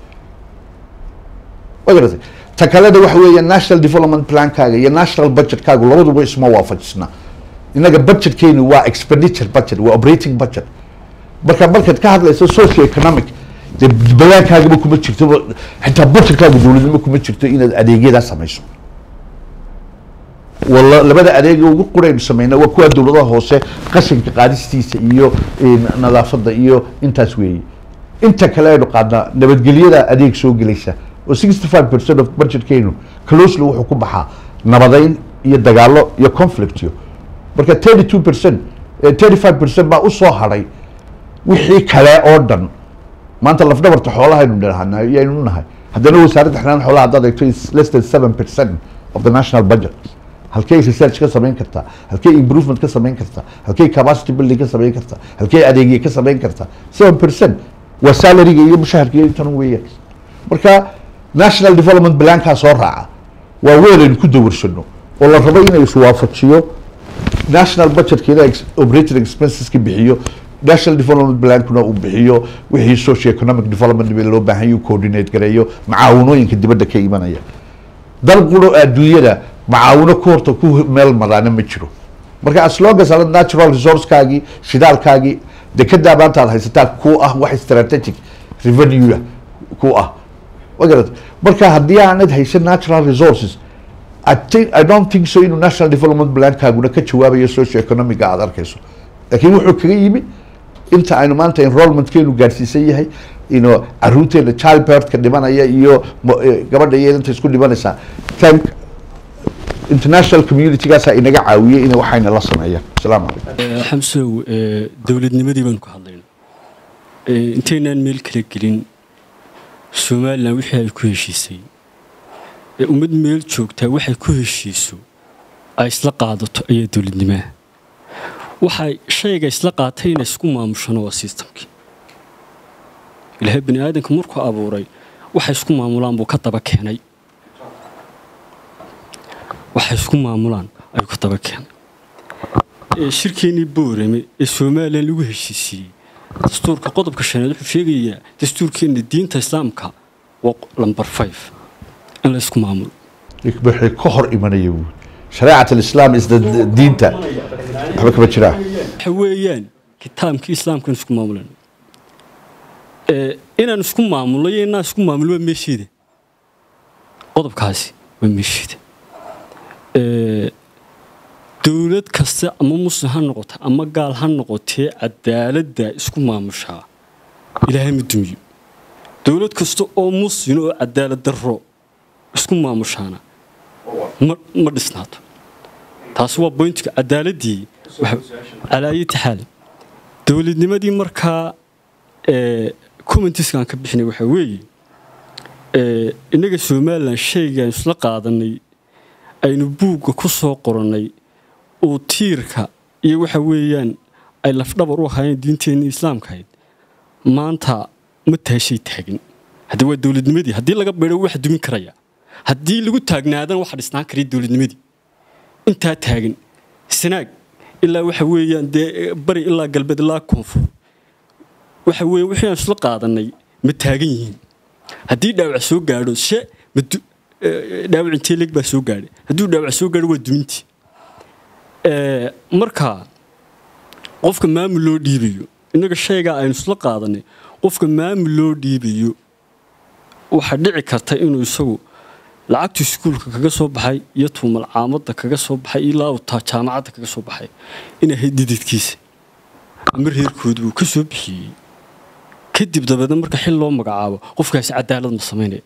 wa garatay ta kalena waxa weeye national development plankaaga iyo national budgetkaagu labaduba isma waafajisna inaga budgetkeenu waa expenditure budget waa operating budget marka markaad ka hadlayso socio economic dee badaankaagaba kuma jirto xitaa budgetkaaga dowladnimo kuma jirto inaad adeegyadaa samayso wala labada adeega ugu quraynu sameyna waa kuwa dowladaha hoose qashinka qaadistiisa iyo nadaafada iyo intaas weeye inta kale aynu qaadnaa nabadgelyada adeeg soo gelaysa oo sixty five percent of budgetkeenu closely wuxuu ku baxaa nabadeyn iyo dagaalo iyo conflictyo marka thirty two percent thirty five percent baa usoo hadhay wixii kale oo dhan maanta lafdhabarta xoolahaynu dhahana yaynu nahay haddana wasaaradda xanaan xoolaha haddaad eegto is less than seven percent of the national budget halkay research ka samayn kartaa halkay improvement ka samayn kartaa halkay capacity building ka samayn kartaa halkay adeegye ka samayn kartaa seven percent waa salaryga iyo mushaharka iyo intan weeyaan marka national development plankaa soo raaca waa weel aynu ku dawarsano oo la rabo inay iswaafajiyo national budgetkeeda operating expenseska bixiyo national development plankuna uu bixiyo wixii socio economic development loo baahan yahu coordinate gareeyo macaawinooyinka dibadda ka imanaya dal quro adduunyada macaawino ku horta ku meel maraana ma jiro marka as long as aad natural resourcekaagii shidaalkaagii dekedaa maanta aad haysataa ku ah wax strategic revenue ku ah magarat marka haddii aanad haysan natural resources I think I don't think so inuu national development plankaaguna ka jawaabayo socio economiga aad arkayso laakiin wuxuu kaga yimi inta aynu maanta enrollmentkeenu gaadhsiisan yahay ino caruurteena child birthka dhimanaya iyo gabadha iyo inta isku dhimanaysaa thank international communitygaasaa inaga caawiyey in waxayna la sameeyaan asalaamu calaykum xamsow dowladnimadii baanu ka hadlayna intaynaan meel kala gelin somalilan wixii ay ku heshiisay ee ummad meel joogtaa waxay ku heshiiso ay isla qaadato ayaa dowladnimaha waxay shayga isla qaatay inay isku maamushano waa sistamkii ilaahay bani aadamka markuu abuuray waxay isku maamulaan buu ka daba keenay waxay isku maamulaan ayuu ka daba keenay shirkeennii boorame ee somalilan lagu heshiisiiyey dastuurka qodobka shanaad wuxuu sheegayaa dastuurkeenna diinta islaamka waa lamber five in la isku maamulo wixii ka hor imanaya wy shareecat alislaam isda diinta waxba kama jiraa waxa weeyaan kitaabkii islaamkan isku maamulan inaan isku maamulno iyo inaan isku maamulo waa meesheeda qodobkaasi waa meesheeda dowlad kasta ama muslim ha noqota ama gaal ha noqotee cadaaladda isku maamushaa ilaahay ma dumiyo dowlad kasta oo muslim oo cadaalad darro isku maamushaana ma dhisnaato taasi waa boyntiga cadaaladdii calaayati xaal dowladnimadii markaa commentiskaan ka bixinay waxaa weeye innaga somalilan shaygaan isla qaadanay aynu buugga ku soo qorannay uu tiirka iyo waxa weeyaan ay lafdhabar u ahaayeen diinteenna islaamkahayd maanta ma taashay taagin haddi waa dowladnimadii haddii laga beedho waxa dumin karaya haddii lagu taagnaadana waxa dhisnaan karaya dowladnimadii intaa taagan sanaag ilaa waxa weeyaan dee bari ilaa galbeed ilaa koonfur waxa weeye wixii aan isla qaadanay ma taagan yihiin haddii dhaawac soo gaadho she dhaawac intee leeg baa soo gaadhay hadduu dhaawac soo gaadho waa dumintii marka qofka maamul loo dhiibayo innaga shaygaa aynu isla qaadanay qofka maamul loo dhiibayo waxaa dhici karta inuu isagu lacagtu iskuulka kaga soo baxay iyo tuumal caamadda kaga soo baxay ilaa uu taa jaamacadda kaga soo baxay in ahayd dididkiisa ama reerkoodu uu ka soo bixiyey kadib dabeedna marka xil loo magacaabo qofkaasi cadaalad ma samaynaya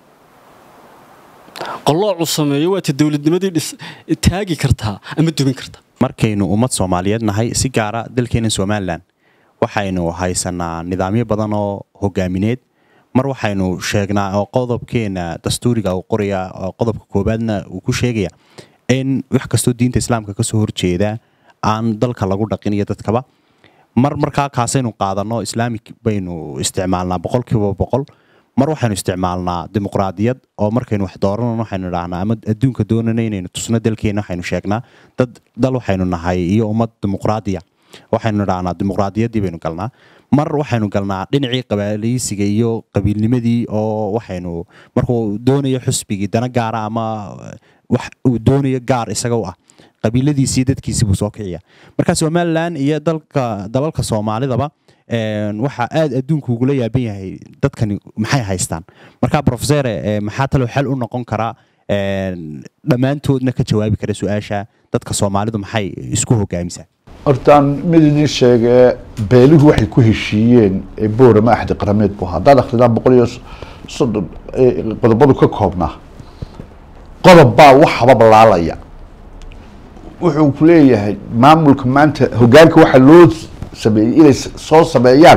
qalloocu sameeyo waata dowladnimadii taagi kartaa ama dubin kartaa markaynu ummad soomaaliyeed nahay si gaara dalkeena somalilan waxaynu haysanaa nidaamyo badan oo hogaamineed mar waxaynu sheegnaa oo qodobkeena dastuuriga uu qoraya oo qodobka koobaadna uu ku sheegaya in wax kastoo diinta islaamka kasoo horjeeda aan dalka lagu dhaqin iyo dadkaba mar markaa kaasaynu qaadanno islaamic baynu isticmaalnaa boqolkiiba boqol mar waxaynu isticmaalnaa dimuqraadiyad oo markaynu wax dooranano waxaynu idhahnaa ama adduunka doonana inaynu tusno dalkeena waxaynu sheegnaa dad dal waxaynu nahay iyo ummad dimuqraadiya waxaynu idhahnaa dimuqraadiyaddii baynu galnaa mar waxaynu galnaa dhinacii qabaalaysiga iyo qabiilnimadii oo waxaynu markuu doonayo xusbigii dana gaara ama wax uu doonayo gaar isaga u ah qabiiladiisii dadkiisii buu soo kiciya marka somalilan iyo dalka dalalka soomaalidaba waxaa aad adduunku ugula yaaban yahay dadkani maxay haystaan marka profesore maxaa talo xal u noqon karaa dhammaantoodna ka jawaabi kara su-aasha dadka soomaalidu maxay isku hogaamisaa hortaan mid idin sheegee beeluhu waxay ku heshiiyeen ee boorama axdi qarameed bu ahaa haddaad akridaan boqol iyo soddon qodobadu ka koobnaa qodob baa wax habab laalaya wuxuu ku leeyahay maamulka maanta hogaanka waxaa loo sameeyey inay soo sameeyaan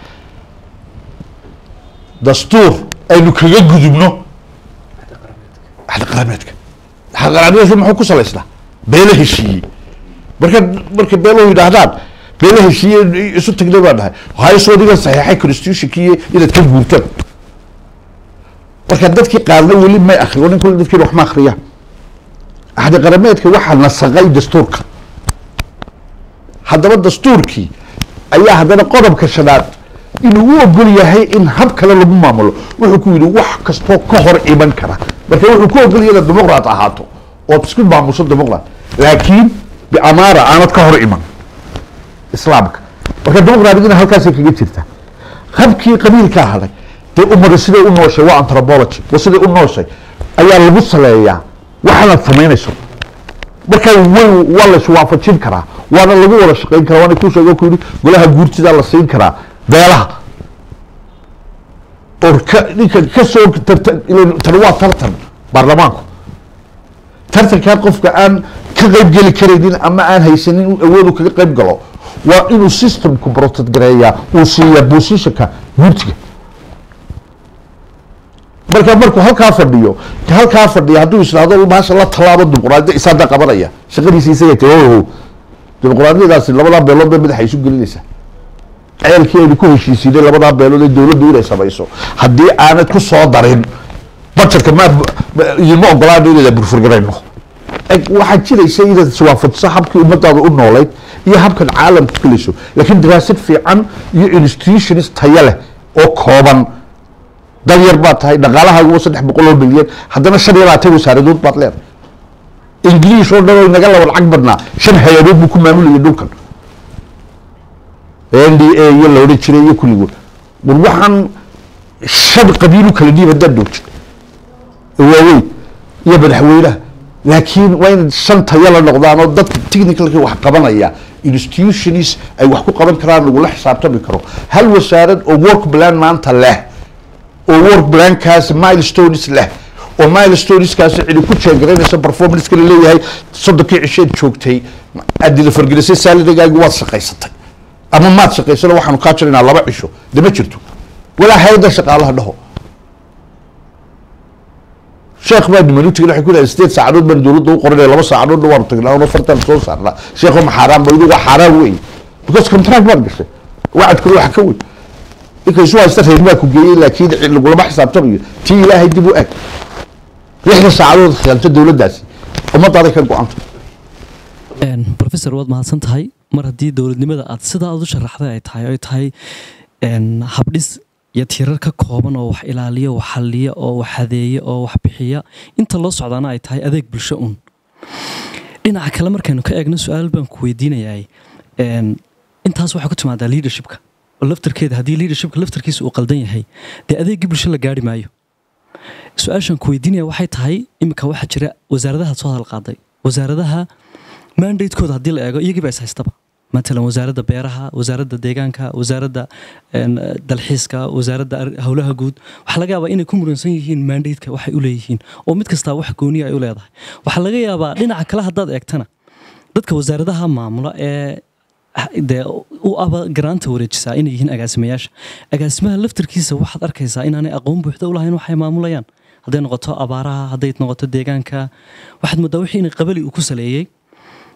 dastuur aynu kaga gudubno axdi qarameedka axdi qarameedka muxuu ku salaysnaa beelo heshiiyey marka marka beeluhu yidhaahdaan beelo heshiiye isu tagnay baan dhahay hayso adigan saxiixay constitutionkii inaad ka guurtaan marka dadkii qaadna weli may akriyo nin kule dadkiina wax ma akriyaan axdi qarameedka waxaa nasaqay dastuurka haddaba dastuurkii ayaa haddana qodobka shanaad inuu u ogol yahay in hab kale lagu maamulo wuxuu ku yidhi wax kastoo ka hor iman kara marka wuxuu ku ogol yahay inaad dimuqraat ahaato ood isku maamusho dimuqraat laakiin biamaara aanad ka hor iman islaamka marka dimuqraatgina halkaasay kaga jirta habkii qabiilkaa haday dee ummada siday u nooshay waa anthropology wa siday u nooshay ayaa lagu saleeyaa waxaanaad samaynayso marka way waa la iswaafajin karaa waana lagu wada shaqayn karaa waana kuu sheego ku yidhi golaha guurtidaa la siin karaa beelaha oo ka ninka kasoo tartan tani waa tartan baarlamaanku tartankaa qofka aan ka qayb geli karaynin ama aan haysanin in awoodu kaga qayb galo waa inuu systemku protect gareeyaa uu siiyaa positionka guurtiga marka markuu halkaa fadhiyo halkaa fadhiya hadduu ishaahdo maasha la tallaabo dimuqraadiyada isaada qabanaya shaqadiisa isaga ta o dimuqraadiyadaasi labadaa beelood bay madaxa isu gelinaysaa ceelkii aynu ku heshiisiinay labadaa beelood ee dowladdu inay samayso haddii aanad ku soo darin bajetka ma idinma ogolaano inayda burfurgarayno waxaa jiraysa inaad iswaafajiso habkii ummadaada u noolayd iyo habkan caalamku gelayso laakiin daraasad fiican iyo institutions tayo leh oo kooban dal yar baad tahay dhaqaalahaagu waa saddex boqol oo milyan haddana shan iyo labaatan wasaaradood baad leedahay ingiliish oo dhan oo inaga laba lacag badnaa shan hay-adood buu ku maamulayay dhulkan n d a iyo la odhan jiray iyo kulligood war waxaan shan qabiilu kala dhiib haddaad doogtid waaweyn iyo madaxweynaha laakiin waa in shan tayo la noqdaan oo dadka technicalka wax qabanaya institutions ay wax ku qaban karaan lagula xisaabtami karo hal wasaarad oo work plan maanta leh oo work plankaas milestones leh oo milestoneskaasi cidi ku jeegaraynaysa performanceka la leeyahay soddonkii cisheed joogtay adila fargelisay saalarigaagi waad shaqaysatay ama maad shaqaysano waxaanu kaa jiraynaa laba cisho de ma jirto walaa hay-adda shaqaalaha dhaho sheekh baa nimanu tegin waxay ku leedahay sideed saacadood baan dowladda u qoranaya laba saacadoodna waanu tagnaa ono fartaan soo saarnaa sheekho ma xaaraan ba idu waa xaaraan weyn because contract baad gashay wacadkuna wax ka weyn ninka isu haysta reer baa ku geeyey laakiin lagulama xisaabtamayo tii ilaahay dib u eg lixda saacadood khiyaanto dowladdaasi ummadaaday ka go-anta professor waad mahadsan tahay mar haddii dowladnimada aad sidaa aad u sharaxday ay tahay ay tahay habdhis iyo tirar ka kooban oo wax ilaaliya wax xalliya oo wax hadeeya oo wax bixiya inta loo socdaana ay tahay adeeg bulsho un dhinaca kale markaynu ka eegno su-aal baan ku weydiinayaa intaas waxaa ku timaadaa leadershipka oo laftarkeeda haddii leadershipka laftarkiisa uu qaldan yahay dee adeeggii bulsho la gaari maayo su-aashaan ku weydiinaya waxay tahay iminka waxaa jira wasaaradaha soo hadalqaaday wasaaradaha mandatekooda haddii la eego iyagiiba is haystaba matalan wasaaradda beeraha wasaaradda deegaanka wasaaradda dalxiiska wasaaradda howlaha guud waxaa laga yaabaa inay ku muransan yihiin mandateka waxay u leeyihiin oo mid kastaa wax gooniya ay u leedahay waxaa laga yaabaa dhinaca kale haddaad eegtana dadka wasaaradaha maamula ee dee u aba garaanta wareejisaa inay yihiin agaasimayaasha agaasimaha laftarkiisa waxaad arkaysaa inaanay aqoon buuxda u lahayn waxay maamulayaan hadday noqoto abaaraha hadday noqoto deegaanka waxaad moodaa wixii inay qabali uu ku saleeyey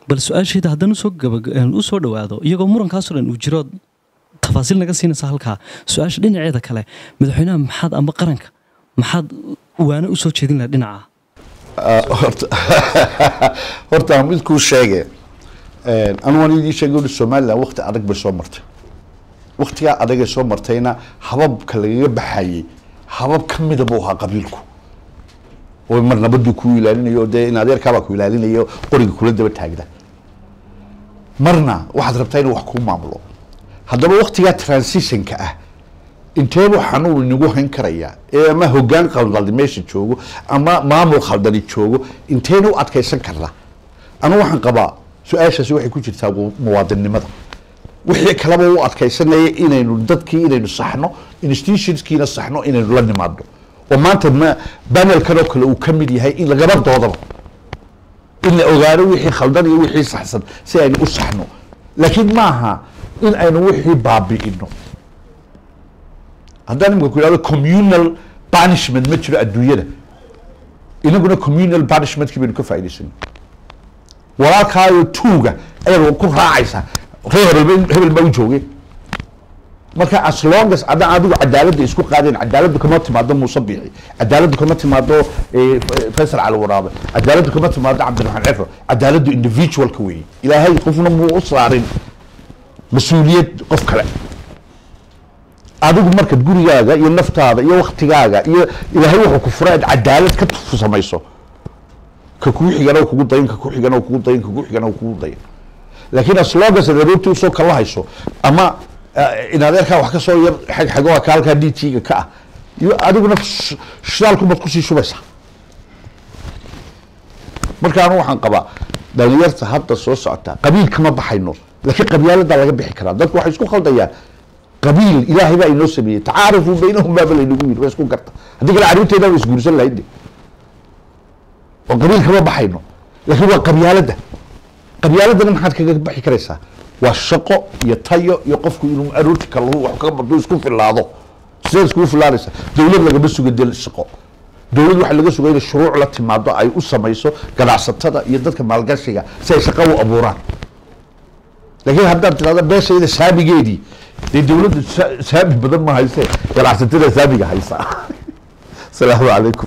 bal su-aashayda haddaan usoo gaba usoo dhowaado iyagoo murankaasoo dhan uu jiro tafaasiil naga siinaysa halkaa su-aasha dhinaceeda kale madaxweynaha maxaad amba qaranka maxaad waana usoo jeedin laha dhinaca horta horta aan mid kuu sheege anu waan idii sheegay uri somaliland wakti adag bay soo martay waktigaa adagay soo martayna hababka lagaga baxayey habab ka mida buu ahaa qabiilku oo mar nabaduu ku ilaalinayo oo dee in adeerkaabaa ku ilaalinayo qoriga kula daba taagda marna waxaad rabtaa inuu wax kuu maamulo haddaba waktigaa transitionka ah inteebuu xanuun inagu hayn karayaa ee ama hogaan khaldani meesha joogo ama maamul khaldani joogo inteena u adkaysan karna anu waxaan qabaa su-aashaasi waxay ku jirtaa mu- muwaadinnimada wixii kaleba u adkaysanaya inaynu dadkii inaynu saxno institutionskiina saxno inaynu la nimaadno oo maanta ma banelkan oo kale uu ka mid yahay in lagaba doodaba in la ogaano wixii khaldan iyo wixii saxsan si aynu u saxno laakiin maaha in aynu wixii baabi'ino haddaan imika ku ihahdo communal punishment ma jiro adduunyada inaguna communal punishmentkii baynu ka faa'idaysano walaalkaayo tuuga ayaad ku raacaysaa ree hebel hebel baa u joogay marka as long as adaan adigu cadaaladda isku qaadeen cadaaladdu kama timaado muuse biixi cadaaladdu kama timaado eh, faysal cali waraabe cadaaladdu kama timaado cabdiraxmaan cefro cadaaladdu individualka weeye ilaahay qofna muu u saarin mas-uuliyad qof kale adigu markaad gurigaaga iyo naftaada iyo waktigaaga iyo ilaahay wuxuu ku furay aad cadaalad ka tu- samayso ka kugu xigana uu kugu dayin ka kugu xigana uu kugu dayin ka kugu xigana uu kugu dayin laakiin aslogas aroortii usoo kala hayso ama eh, in adeerkaa wax ka soo yar xag xago ka halkaa dtga ka ah iyo adiguna sh- shidaalku baad kusii shubaysaa marka anu waxaan qabaa dhalinyarta hadda soo socota qabiil kama baxayno laakiin qabyaaladaa laga bixi karaa dadku waxay isku khaldayaan qabiil ilaahay baa inoo sameeyey tacaarufuu baynahum baaba laynagu yiri waa isku garta haddii kale carruurteeda waa isguursan lahayd de oo qabiil kama baxayno laakiin waa qabyaaladda qabyaaladana maxaad kaga baxi karaysaa waa shaqo iyo tayo iyo qofku inuu aroorti kalahu wax kaga barto isku filaado sideed iskugu filaanaysa dowlad lagama suga del shaqo dowlad waxaa laga sugay inay shuruuc la timaado ay u samayso ganacsatada iyo dadka maalgashiga si ay shaqo u abuuraan laakiin haddaad tirahdo beeshayda saamigeedii dee dowladda sa- saami badan ma hayse ganacsatada saamiga haysa asalaamu calaykum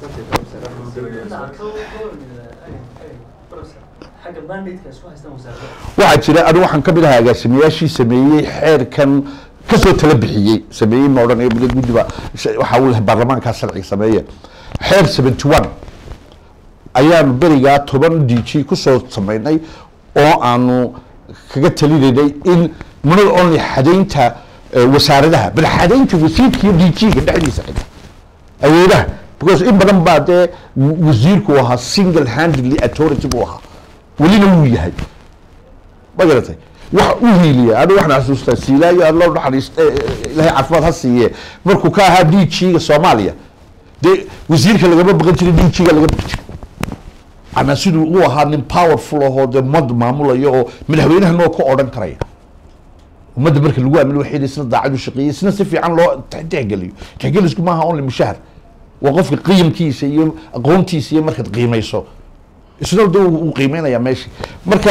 waxaa jira anu waxaan ka mid ahaa agaasimayaashii sameeyey xeerkan kasoo tala bixiyey sameeyey ma odhanayo mid guddiba waxaa uu lahay baarlamaankaa sharciga sameeye xeer seventy one ayaanu berigaa toban d g kusoo sameynay oo aanu kaga talinaynay in not only xadaynta eh, wasaaradaha bal xadaynta wasiirka iyo d g-ga dhexdiisa xita awoodaha because in badan baa dee wa- wasiirku uu ahaa single handedly authority buu ahaa welina wuu yahay ma garatay wax u hiiliya anigu waxaan xasuustaa siilaayo aad loo naxariist ilaahay caafimaad ha siiye markuu ka ahaa d g-ga soomaaliya dee wasiirka lagama baqan jiray d g-ga laga baqi jiray ama siduu u ahaa nin powerful ahoo dee ummad maamulayo oo madaxweynahan oo ka odhan karaya ummadda marka lagu aamino waxay isna daacad u shaqeeyey isna si fiican loo tixgeliyo tixgelisku maaha only mushahar waa qofka qiyamkiisa iyo aqoontiisa iyo markaad qiimayso isna de uu qiimeynaya meesha marka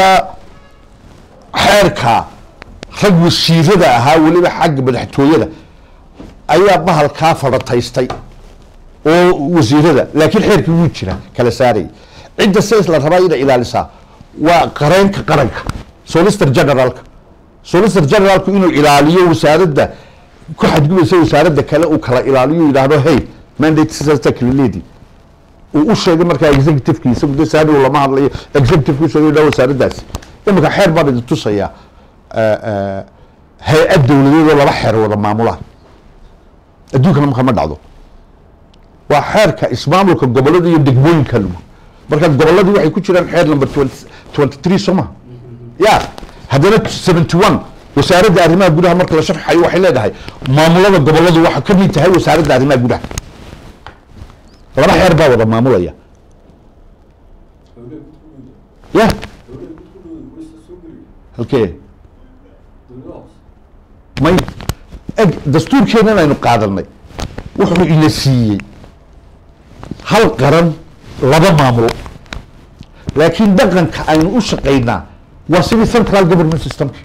xeerka rag wasiirada ahaa weliba xagga madaxtooyada ayaa bahalkaa fadhataystay oo wasiirada laakiin xeerkii wuu jira kala saarayay cidda sidaas la rabaa inay ilaalisaa waa qareenka qaranka solicitor generaalka solicitor generaalku inuu ilaaliyo wasaaradda ku xadgudbaysa wasaaradda kale uu kala ilaaliyo yidhaahdo hey mandate sidaasta kala leedi uu u sheegay markaa executiveki isagu de saadhow lama hadlayo executive u sheegay yidhaha wasaaraddaasi imika xeer baan idin tusayaa eh, eh, hay-ad dowladeed oo laba xeer wada maamulaan adduunkana marka ma dhacdo waa xeerka ismaamulka gobolada iyo degmooyinka lagu marka goboladii waxay ku jiraan xeer number twenty three soo ma ya haddana seventy one wasaaradda arrimaha gudaha marka la sharxayo waxay leedahay maamulada goboladu waxaa ka mid tahay wasaaradda arrimaha gudaha laba xeer baa wada maamulaya ya halkee may eg dastuurkeenan aynu qaadanay wuxuu ina siiyey hal qaran laba maamulo laakiin dhaqanka aynu u shaqaynaa waa sidii central government systemki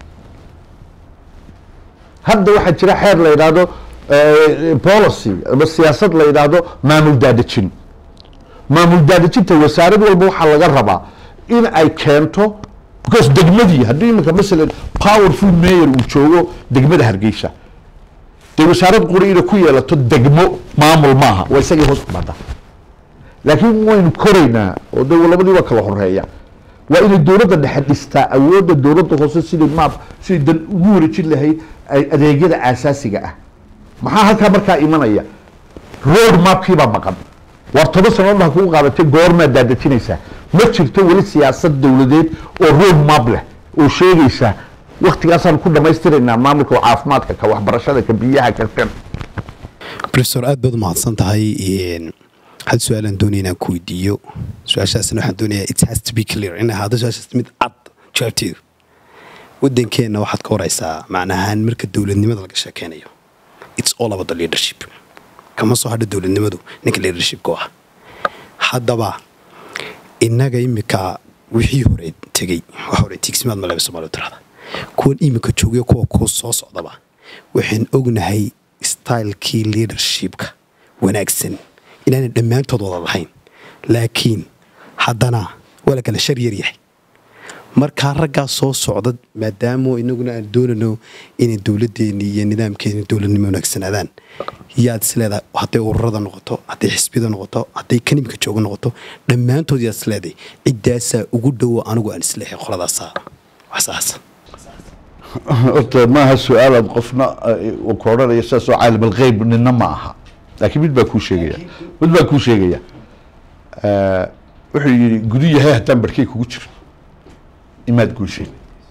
hadda waxaa jira xeer la yidhaahdo eh, policy ama siyaasad la yidhaahdo maamul daadejin maamul daadejinta wasaarad walba waxaa laga rabaa in ay keento because degmadii haddii iminka masalan powerful mayor uu joogo degmada hargeysa dee wasaarad quri inay ku yeelato degmo maamul maaha waa isagii hoos kumada laakiin waynu koraynaa oo de labadii waa kala horeeya waa inay dowladda dhexe dhistaa awoodda dowladda hoose sidii maap sidii dan ugu wareejin lahayd ay adeegyada aasaasiga ah maxaa halkaa markaa imanaya road mapkii baa maqan waar toban sanadood ha kugu qaadatay goormaad daadejinaysaa ma jirto weli siyaasad dowladeed oo road map leh oo sheegaysa waktigaasaan ku dhamaystiraynaa maamulka caafimaadka ka waxbarashada ka biyaha ka kan professor aad baad u mahadsan tahay Een, hal su-aalaan doonaya inaan ku weydiiyo su-aashaasna waxaan doonayaa it has to be clear in ahaado su-aashaas mid cad jawaabteedu wadankeenna waxaad ka waraysaa macnahaan marka dowladnimada laga sheekeynayo it's all about the leadership kama soo hadha dowladnimadu ninka leadershipka u ah haddaba innaga imika wixii hore tegey waxa hore tiigsimaad maleba soomaaliya tirahda kuwan imika joogayo kuwa ku soo socdaba waxaan ognahay stylekii leadershipka wanaagsan inaanay dhammaantood wada lahayn laakiin haddana waa la kala shar yar yahay markaa raggaa soo socda maadaama inaguna aan doonano inay dowladdeeni iyo nidaamkeeni dowladnimo wanaagsanaadaan yaad isleedahay hadday ururada noqoto hadday xisbiyada noqoto hadday kanimka jooga noqoto dhammaantood yaad isleedahay ciddaasaa ugu dhowo anigu aan isleehay qoladaasaa waxsaas horta maaha su-aalaad qofna eh, uu ku odhanaya sidaasoo caalim algheyb nina ma aha laakiin mid baa kuu sheegaya mid baa kuu sheegaya Eh, wuxuu yidhi gudu yahay haddaan barkey kugu jiro imaad guushay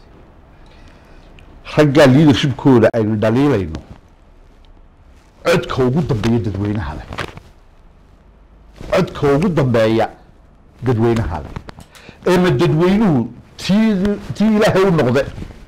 raggaa leadershipkooda aynu dhaliilayno codka ugu dambeeya dadweynaha leh codka ugu dambeeya dadweynaha leh eema dadweynuhu tii tii ilaahay u noqde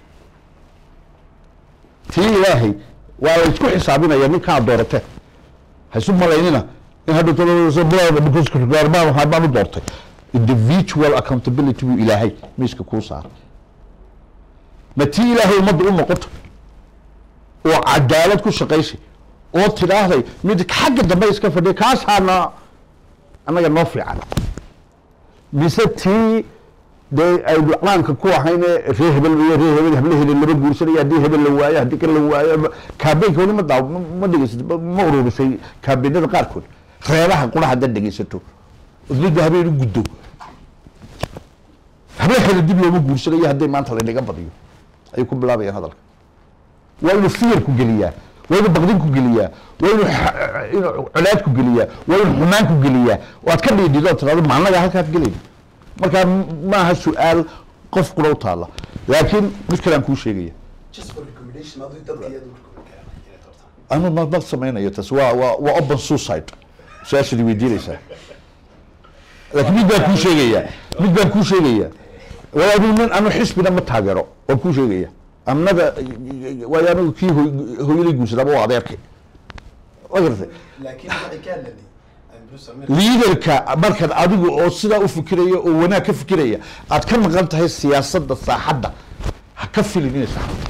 tii ilaahay waa la isku xisaabinaya ninkaa doorate haisu malaynina in hadda baan u doortay individual accountability buu ilaahay miiska kuu saaray ma tii ilaahay ummadda u noqoto oo cadaalad ku shaqaysay oo tidhaahday mid xagga dambe iska fadhiya kaasaana annaga noo fiican mise tii dee aynu calanka ku ahayne ree hebel iyo ree hebel hablaheeda lama guursanaya haddii hebel la waayo haddii kan la waayo kaabeynka weli ma daaw ma dhegeysatay ma ururisay kaabeynada qaarkood reebaha qura haddaad dhegeysato od midba habeen u guddo hablaheeda dib looma guursanayo hadday maanta laynaga badiyo ayay ku bilaabayaan hadalka waa inuu fiyar ku geliyaa waa inuu baqdin ku geliyaa waa inuu xa- inuu colaad ku geliyaa waa inuu xumaan ku geliyaa oo aad ka dhiidhido oo tirahdo ma annaga halkaad gelayna marka m- maaha su-aal qof qura u taalla laakiin mid kale aan kuu sheegaya anu ma ma samaynayo taas waa waa waa open suicide su-aashadi weydiinaysaa laakiin mid baan kuu sheegaya mid baan kuu sheegaya waa anu nin anu xisbina ma taageero waan kuu sheegaya amnaga waayo anigu kii hoy- hooyaday guursadaba waa adeerkay waa garatay liidarka markaad adigu oo sidaa u fikiraya oo wanaag ka fikiraya aad ka maqan tahay siyaasadda saaxadda ha ka filin inay saxdo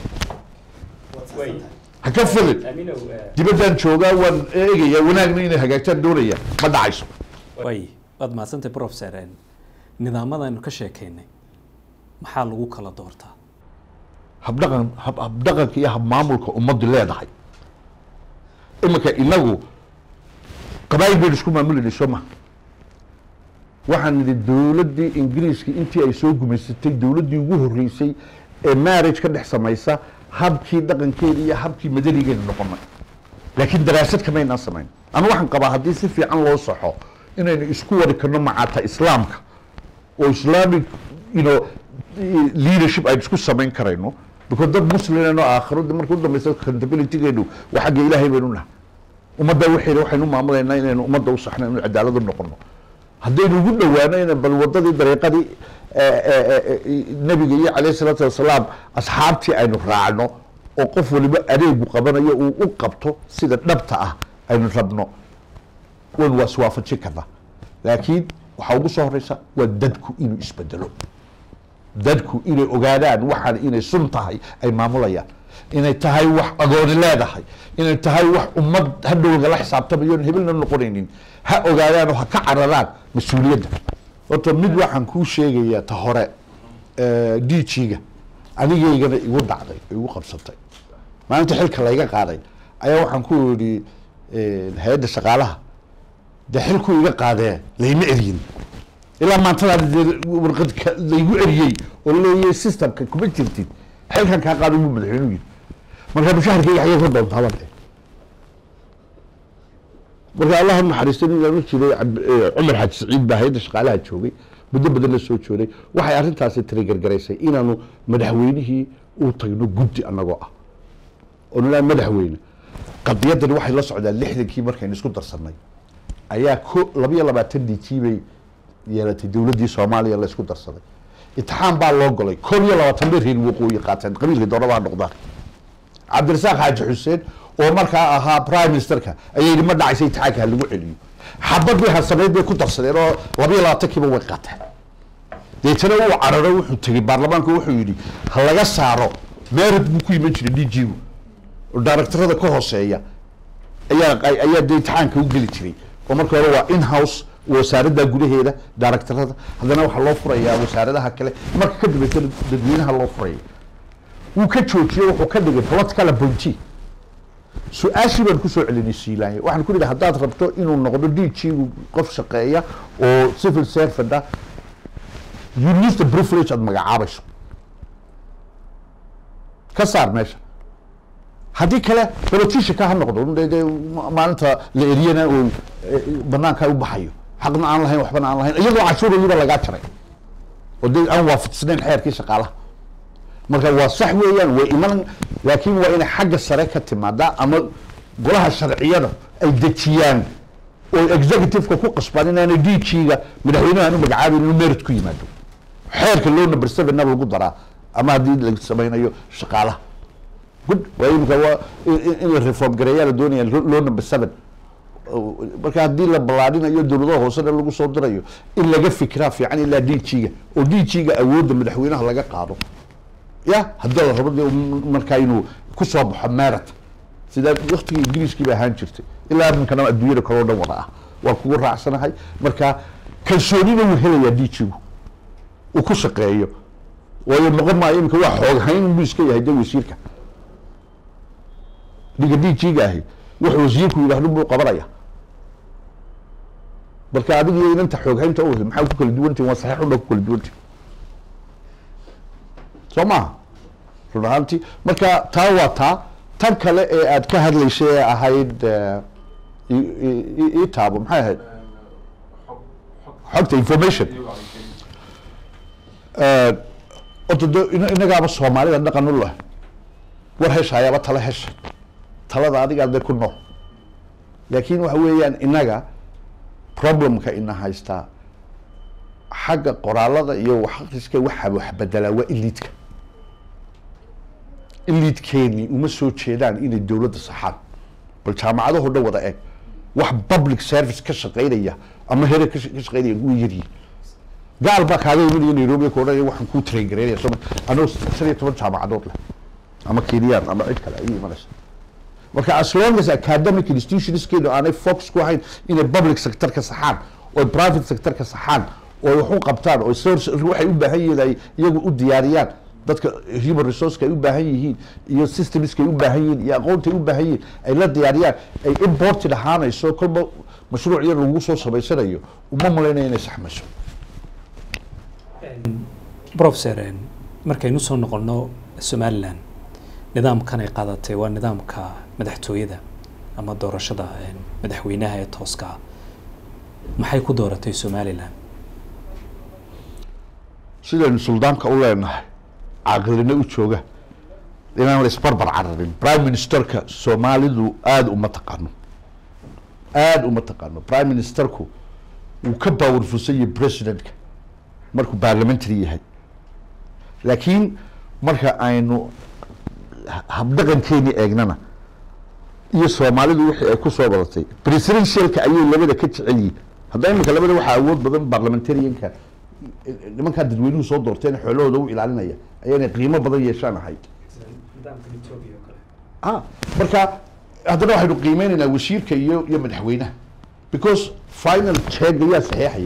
ha ka filin dibaddaan joogaa waan eegaya wanaagna inay hagaagtaan doonaya ma dhacayso way waad mahadsantay professor Een, nidaamadaaynu ka sheekaynay maxaa lagu kala doortaa habdhaqan hab habdhaqanka iyo habmaamulka ummaddu leedahay iminka inagu qabaayil baynu isku maamulayna soo maha waxaan nidhi dowladdii ingiriiska intii ay soo gumaysatay dowladdii ugu horreysay ee marriage ka dhex samaysa habkii dhaqankeeda iyo habkii madanigeena noqonay laakiin daraasad kamaynaan samayn anu waxaan qabaa haddii si fiican loo saxo inaynu isku wari karno macaata islaamka oo islamic you know leadership aynu isku samayn karayno because dad muslimano aakhiro marka u dambaysa accountabilitygeenu waa xagga ilaahay baynu nahay ummadda waxayna waxaynu maamulaynaa inaynu ummadda u saxno inaynu cadaalad u noqono haddaynu ugu dhowaano ina bal wadadii dariiqadii nebiga iyo calayhi salaatu wasalaam asxaabtii aynu raacno oo qof waliba adeegu qabanayo uu u qabto sida dhabta ah aynu rabno waynu waa iswaafajin karnaa laakiin waxaa ugu soo horeysa waa dadku inuu isbedelo dadku inay ogaadaan waxaan inay sun tahay ay maamulayaan inay tahay wax agooni leedahay inay tahay wax ummad hadhow lagala xisaabtamayo on hebelna noqonaynin ha ogaadaan oo ha ka cararaan mas-uuliyadda horta mid waxaan kuu sheegayaa ta hore d g-ga anigaygana igu dhacday igu qabsatay maalinta xilka layga qaaday ayaa waxaan ku yidhi hay-adda shaqaalaha dee xilku iga qaadee layma eryin ilaa maantadaa dee warqad ka- laygu eriyey oo leeyahay systemka kuma jirtid xilkan kaa qaado buu madaxweynuhu yidhi marka mushaharkayga xagee ka doontaa baan dhe marka allah ha naxariisto nin oran jiray Cabd- eh, cumar xaaji saciid baa hay-adda shaqaalaha joogay muddo badan la soo joogay waxay arrintaasi tirigargaraysay inaanu madaxweynihii u tagno guddi annagoo ah oo nilaa madaxweyne qadiyadani waxay la socdaan lixdankii markaynu isku darsannay ayaa ko labayo labaatan d g bay yeelatay dowladdii soomaaliya la isku darsaday imtixaan baa loo golay koob iyo labaatan bay reer waqooyi qaateen qabiilkii doonaba ha noqdaan cabdirasaaq xaaji xuseen oo markaa ahaa prime ministerka ayaa yidhi ma dhacaysa imtixaanka ha lagu celiyo xabad bay harsameyd bay ku darsadeen oo labayo labaatankiiba way qaateen deetana uu cararo wuxuu tegey baarlamaanku wuxuu yidhi ha laga saaro meerad buu ku iman jiray d g gu oo daaraktarada ka hooseeya ayaa ayaa dee imtixaanka u geli jiray oo marka hore waa in house wasaaradda gudaheeda daaraktarada haddana waxaa loo furayaa wasaaradaha kale marka ka dambeysana dadweynaha loo furaya wuu ka joojiyey wuxuu ka dhigay political appointee su-aashii baan kusoo celinay siilaanya waxaan ku nidhi haddaad rabto inuu noqdo d g gu qof shaqeeya oo civil servant ah you need the privilege aad magacaabayso ka saar meesha haddii kale politicianka ha noqdo de de maalinta la eriyana oo banaanka u baxayo xaqna aan lahayn waxbana aan lahayn iyadoo cashuurayuba lagaa jaray oo de aan waafaqsanayn xeerkii shaqaalaha marka waa sax weeyaan way iman laakiin waa inay xagga sare ka timaadaa ama golaha sharciyada ay dejiyaan oo executive-ka ku qasbaan inaanay d g-ga madaxweynaha aan u magacaabayn inuu merit ku yimaado xeerka loo number seven-na lagu daraa ama haddii la samaynayo shaqaalaha good waa imika waa in- in la reform gareeyaa la doonaya loo number seven marka haddii la ballaadhinayo dowladaha hoosena lagu soo dirayo in laga fikiraa fiican ilaa d g-ga oo d g-ga awoodda madaxweynaha laga qaado ya haddii la rabo dee markaa inuu ku soo baxo merit sida waktigii ingiriiskii ba ahaan jirtay ilaa iminkana adduunyada kaloo dhan wada ah waan kugu raacsanahay marka kalsoonina wuu helayaa d g-gu uu ku shaqeeyo waayo noqon maayo iminka waa xooghayn buu iska yahay de wasiirka dhiga d g-ga ahi wuxuu wasiirku yidhaahdo buu qabanaya marka adiga iyo inanta xooghaynta u maxaa ku kala duwantihin waa saxiix unbaa ku kala duwantihin soo maha run ahaantii marka taa waa taa tan kale ee aad ka hadlaysay ee ahayd eh, i- i- i- ii taabo maxay ahayd xogta information Eh, horta de ina- inagaaba soomaalida dhaqan u leh war heshayaaba tala hesha talada adigaa de ku nool laakiin waxa weeyaan inaga problemka ina haystaa xagga qoraalada iyo wax akhriska waxa wax bedelaa waa iliidka iliidkeeni uma soo jeedaan inay dowladda saxaan bal jaamacadaho dhan wada eg wax public service ka shaqeynaya ama here ka ka shaqeynaya ugu yaryihin gaal baa kaaga imanaya nairobi ka odhanaya waxaan kuu train gareynaya soo anoo shan iyo toban jaamacadood leh ama keniyaan ama cid kale ay imanaysa marka as long as academic institutionskeenu aanay focus ku ahayn inay public sector ka saxaan oo private sector ka saxaan oo wax u qabtaan oo source waxay u baahan yihiin ay iyagu u diyaariyaan dadka human resourceka ay u baahan yihiin iyo systemska ay u baahan yihiin iyo aqoonta ay u baahan yihiin ay la diyaariyaan ay imported ahaanayso kolba mashruuc yar lagu soo samaysanayo uma malaynaya inay saxmayso professor een, markaynu soo noqono somalilan nidaamkan ay qaadatay waa nidaamka madaxtooyada ama doorashada een, madaxweynaha ee tooska ah maxay ku dooratay somalilan sidaynu suldaanka u leenahay caqlina u jooga inaan la isbarbar cararin prime ministerka soomaalidu aada uma taqaano aada uma taqaano prime ministerku wuu ka powerfulsan yahay presidentka markuu parliamentary yahay laakiin marka aynu ha- habdhaqankeeni eegnana iyo soomaalidu wixii ay ku soo badatay presidentialka ayay labada ka jecel yihiin hadda imika labada waxaa awood badan parliamentarianka nimankaa dadweynuhu soo doorteen xoolahooda u ilaalinaya ayaanay qiimo badan yeeshaan ahayd ah marka haddana waxaynu qiimeynaynaa wasiirka iyo iyo madaxweynaha because final cheega yaa saxeexaya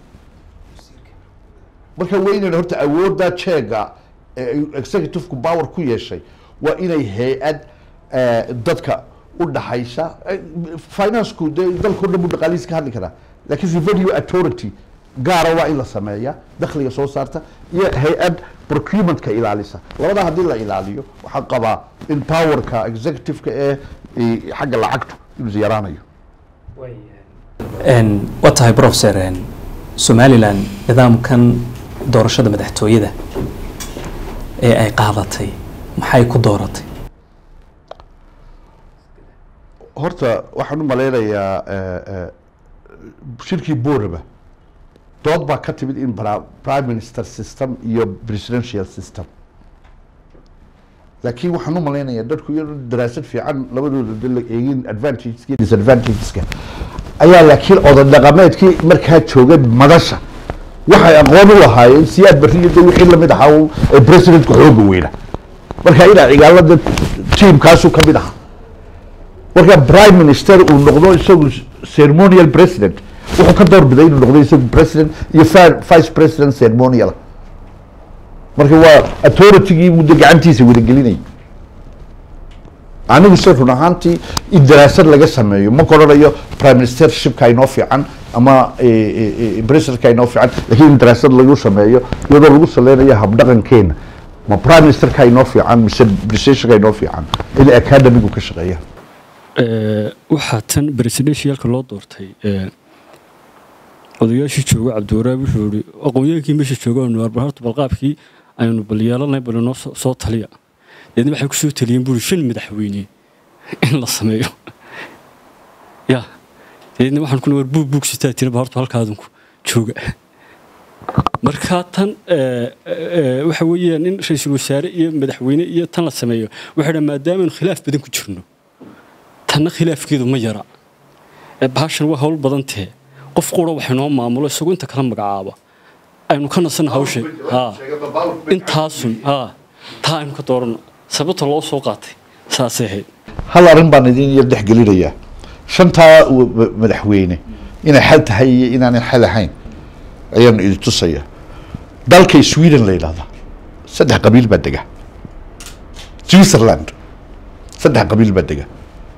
marka waa inaynu horta awoodda cheega ee executive-ku power ku yeeshay waa inay hay-ad eh, dadka u dhaxaysa eh, finance-ku dee dalka o dhan buu dhaqaalihiis ka hadli karaa laakiin revenue authority gaara waa in la sameeya dakhliga soo saarta iyo hay-ad procurementka ilaalisa labadaa haddii la ilaaliyo waxaan qabaa in powerka executive-ka ee eh, xagga lacagtu inuu yaraanayo Een, waa tahay professor een, somalilan nidaamkan doorashada madaxtooyada ee ay qaadatay maxay ku dooratay horta waxaan u malaynayaa eh, eh, shirkii booraba dood baa ka timid in pra- prime minister system iyo presidential system laakiin waxaan u malaynayaa dadku iyadoo daraasad fiican labadooda de la eegin advantageska iyo disadvantageska ayaa laakiin odan dhaqameedkii markaa joogay madasha waxay aqoon u lahaayeen siyaad barriyo de wixii lamid ahaa uu- ee presidentka xooga weyna marka inaa cigaalada tiimkaasu ka mid ahaa marka prime minister uu noqdo isagu ceremonial president wuxuu ka doorbiday inuu noqdo isagu president iyo fi- vice president ceremonial marka waa authority-gii buu de gacantiisa wadagelinayay anigu se run ahaantii in daraasad laga sameeyo ma koranayo prime ministershipka inoo fiican ama eh, eh, eh, presidentka inoo fiican lakiin in daraasad lagu sameeyo iyadoo lagu saleynayo habdhaqankeena ma prime ministerka inoo fiican mise presidentka inoo fiican in academigu ka shaqeeya Ee, waxaa tan presidentialka loo doortay ee, odayaashii jooga cabdiwaraab wuxuu yihi aqoonyahaankii meesha jooga aanu arba horta balqaabkii aynu bal yeelanay bal inoo soo- soo taliya deedna waxay kusoo taliyeen buuri shan madaxweyne in la sameeyo ya deedna waxaan kuna war buug buug sitaa tiraba horta halkaadunku jooga marka tan ee, ee, waxa weeyaan in ra-iisul wasaare iyo madaxweyne iyo tan la sameeyo waxay dhaa maadaamaanu khilaaf badan ku jirno tanna khilaafkeedu ma yara ee bahashan waa hawl badan tahe qof qura wax inoo maamulo isagoo inta kala magacaaba aynu ka nasan hawsha ha intaasun ha taa aynu ka doorano sababta loo soo qaatay saasay ahayd hal arrin baan idin yar dhex gelinayaa shantaa w- w- madaxweyne inay xal tahay iyo inaanay xal ahayn ayaan idin tusaya dalka sweden la yidhahda saddex qabiil baa dega switzerland saddex qabiil baa dega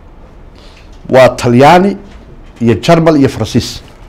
waa talyaani iyo jarmal iyo faransiis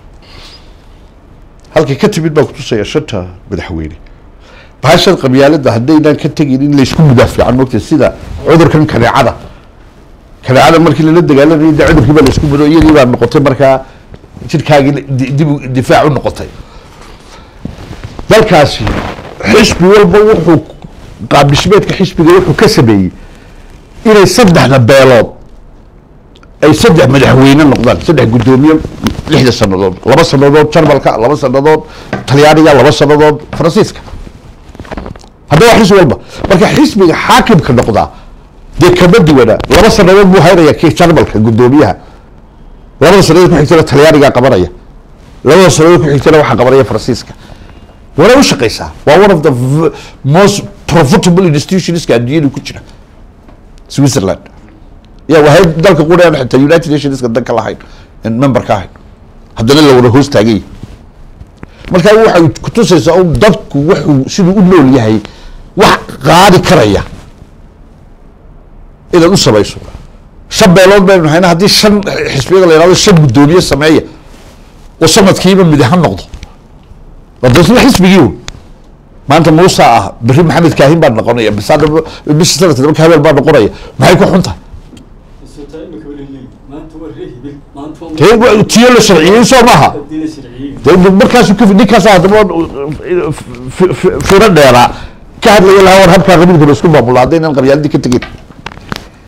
halkay ka timid baan kutusaya shanta madaxweyne bahashan qabyaalada haddaynaan ka tegin in laysku mudaafican mogta sida cudurkan kaneecada kaneecada markii lala dagaalamayay de cudurkii baa laysku mudo iyadii baa noqotay markaa jirkaagii di- dib u- difaac u noqotay dalkaasi xisbi walba wuxuu qaabdhismeedka xisbiga wuxuu ka sameeyey inay saddexda beelood ay saddex madaxweyne noqdaan saddex guddoomiye lixda sanadood laba sanadood jarmalka laba sanadood talyaaniga laba sanadood faransiiska haddaba xisbi walba marka xisbiga xaakimka noqdaa dee kama duwana laba sanadood buu haynaya kii jarmalka guddoomiyaha labada sanadood ku xigtana talyaanigaa qabanaya labada sanadood ku xigtana waxaa qabanaya faransiiska wana u shaqeysaa waa one of the v- most profitable institutionska adduunyada ku jira switzerland ya wahay dalka quraan xitaa united nationska dan ka lahayn in member ka ahayn haddana la wada hoos taagay marka waxay kutusaysaa un dadku wuxuu siduu u nool yahay wax qaadi karaya inaad u samayso shan beelood baynu hayna haddii shan xisbiyada la yidhahdo shan guddoomiye sameeya oo sanadkiiba mid ha noqdo wadasna xisbigii un maanta muusa ah beri maxamed kaahin baa noqonaya bas hadda bisha sanadka marka habeel baa noqonaya maxay ku xun tahay dee wa- tiyo la sharciyey soo maaha dee markaasu ka ninkaas haddaba f- f- f- firo dheeraa ka hadlaya lahaa war habkaa qabiilkuna isku maamula haddaynan qabyaaladii ka tegin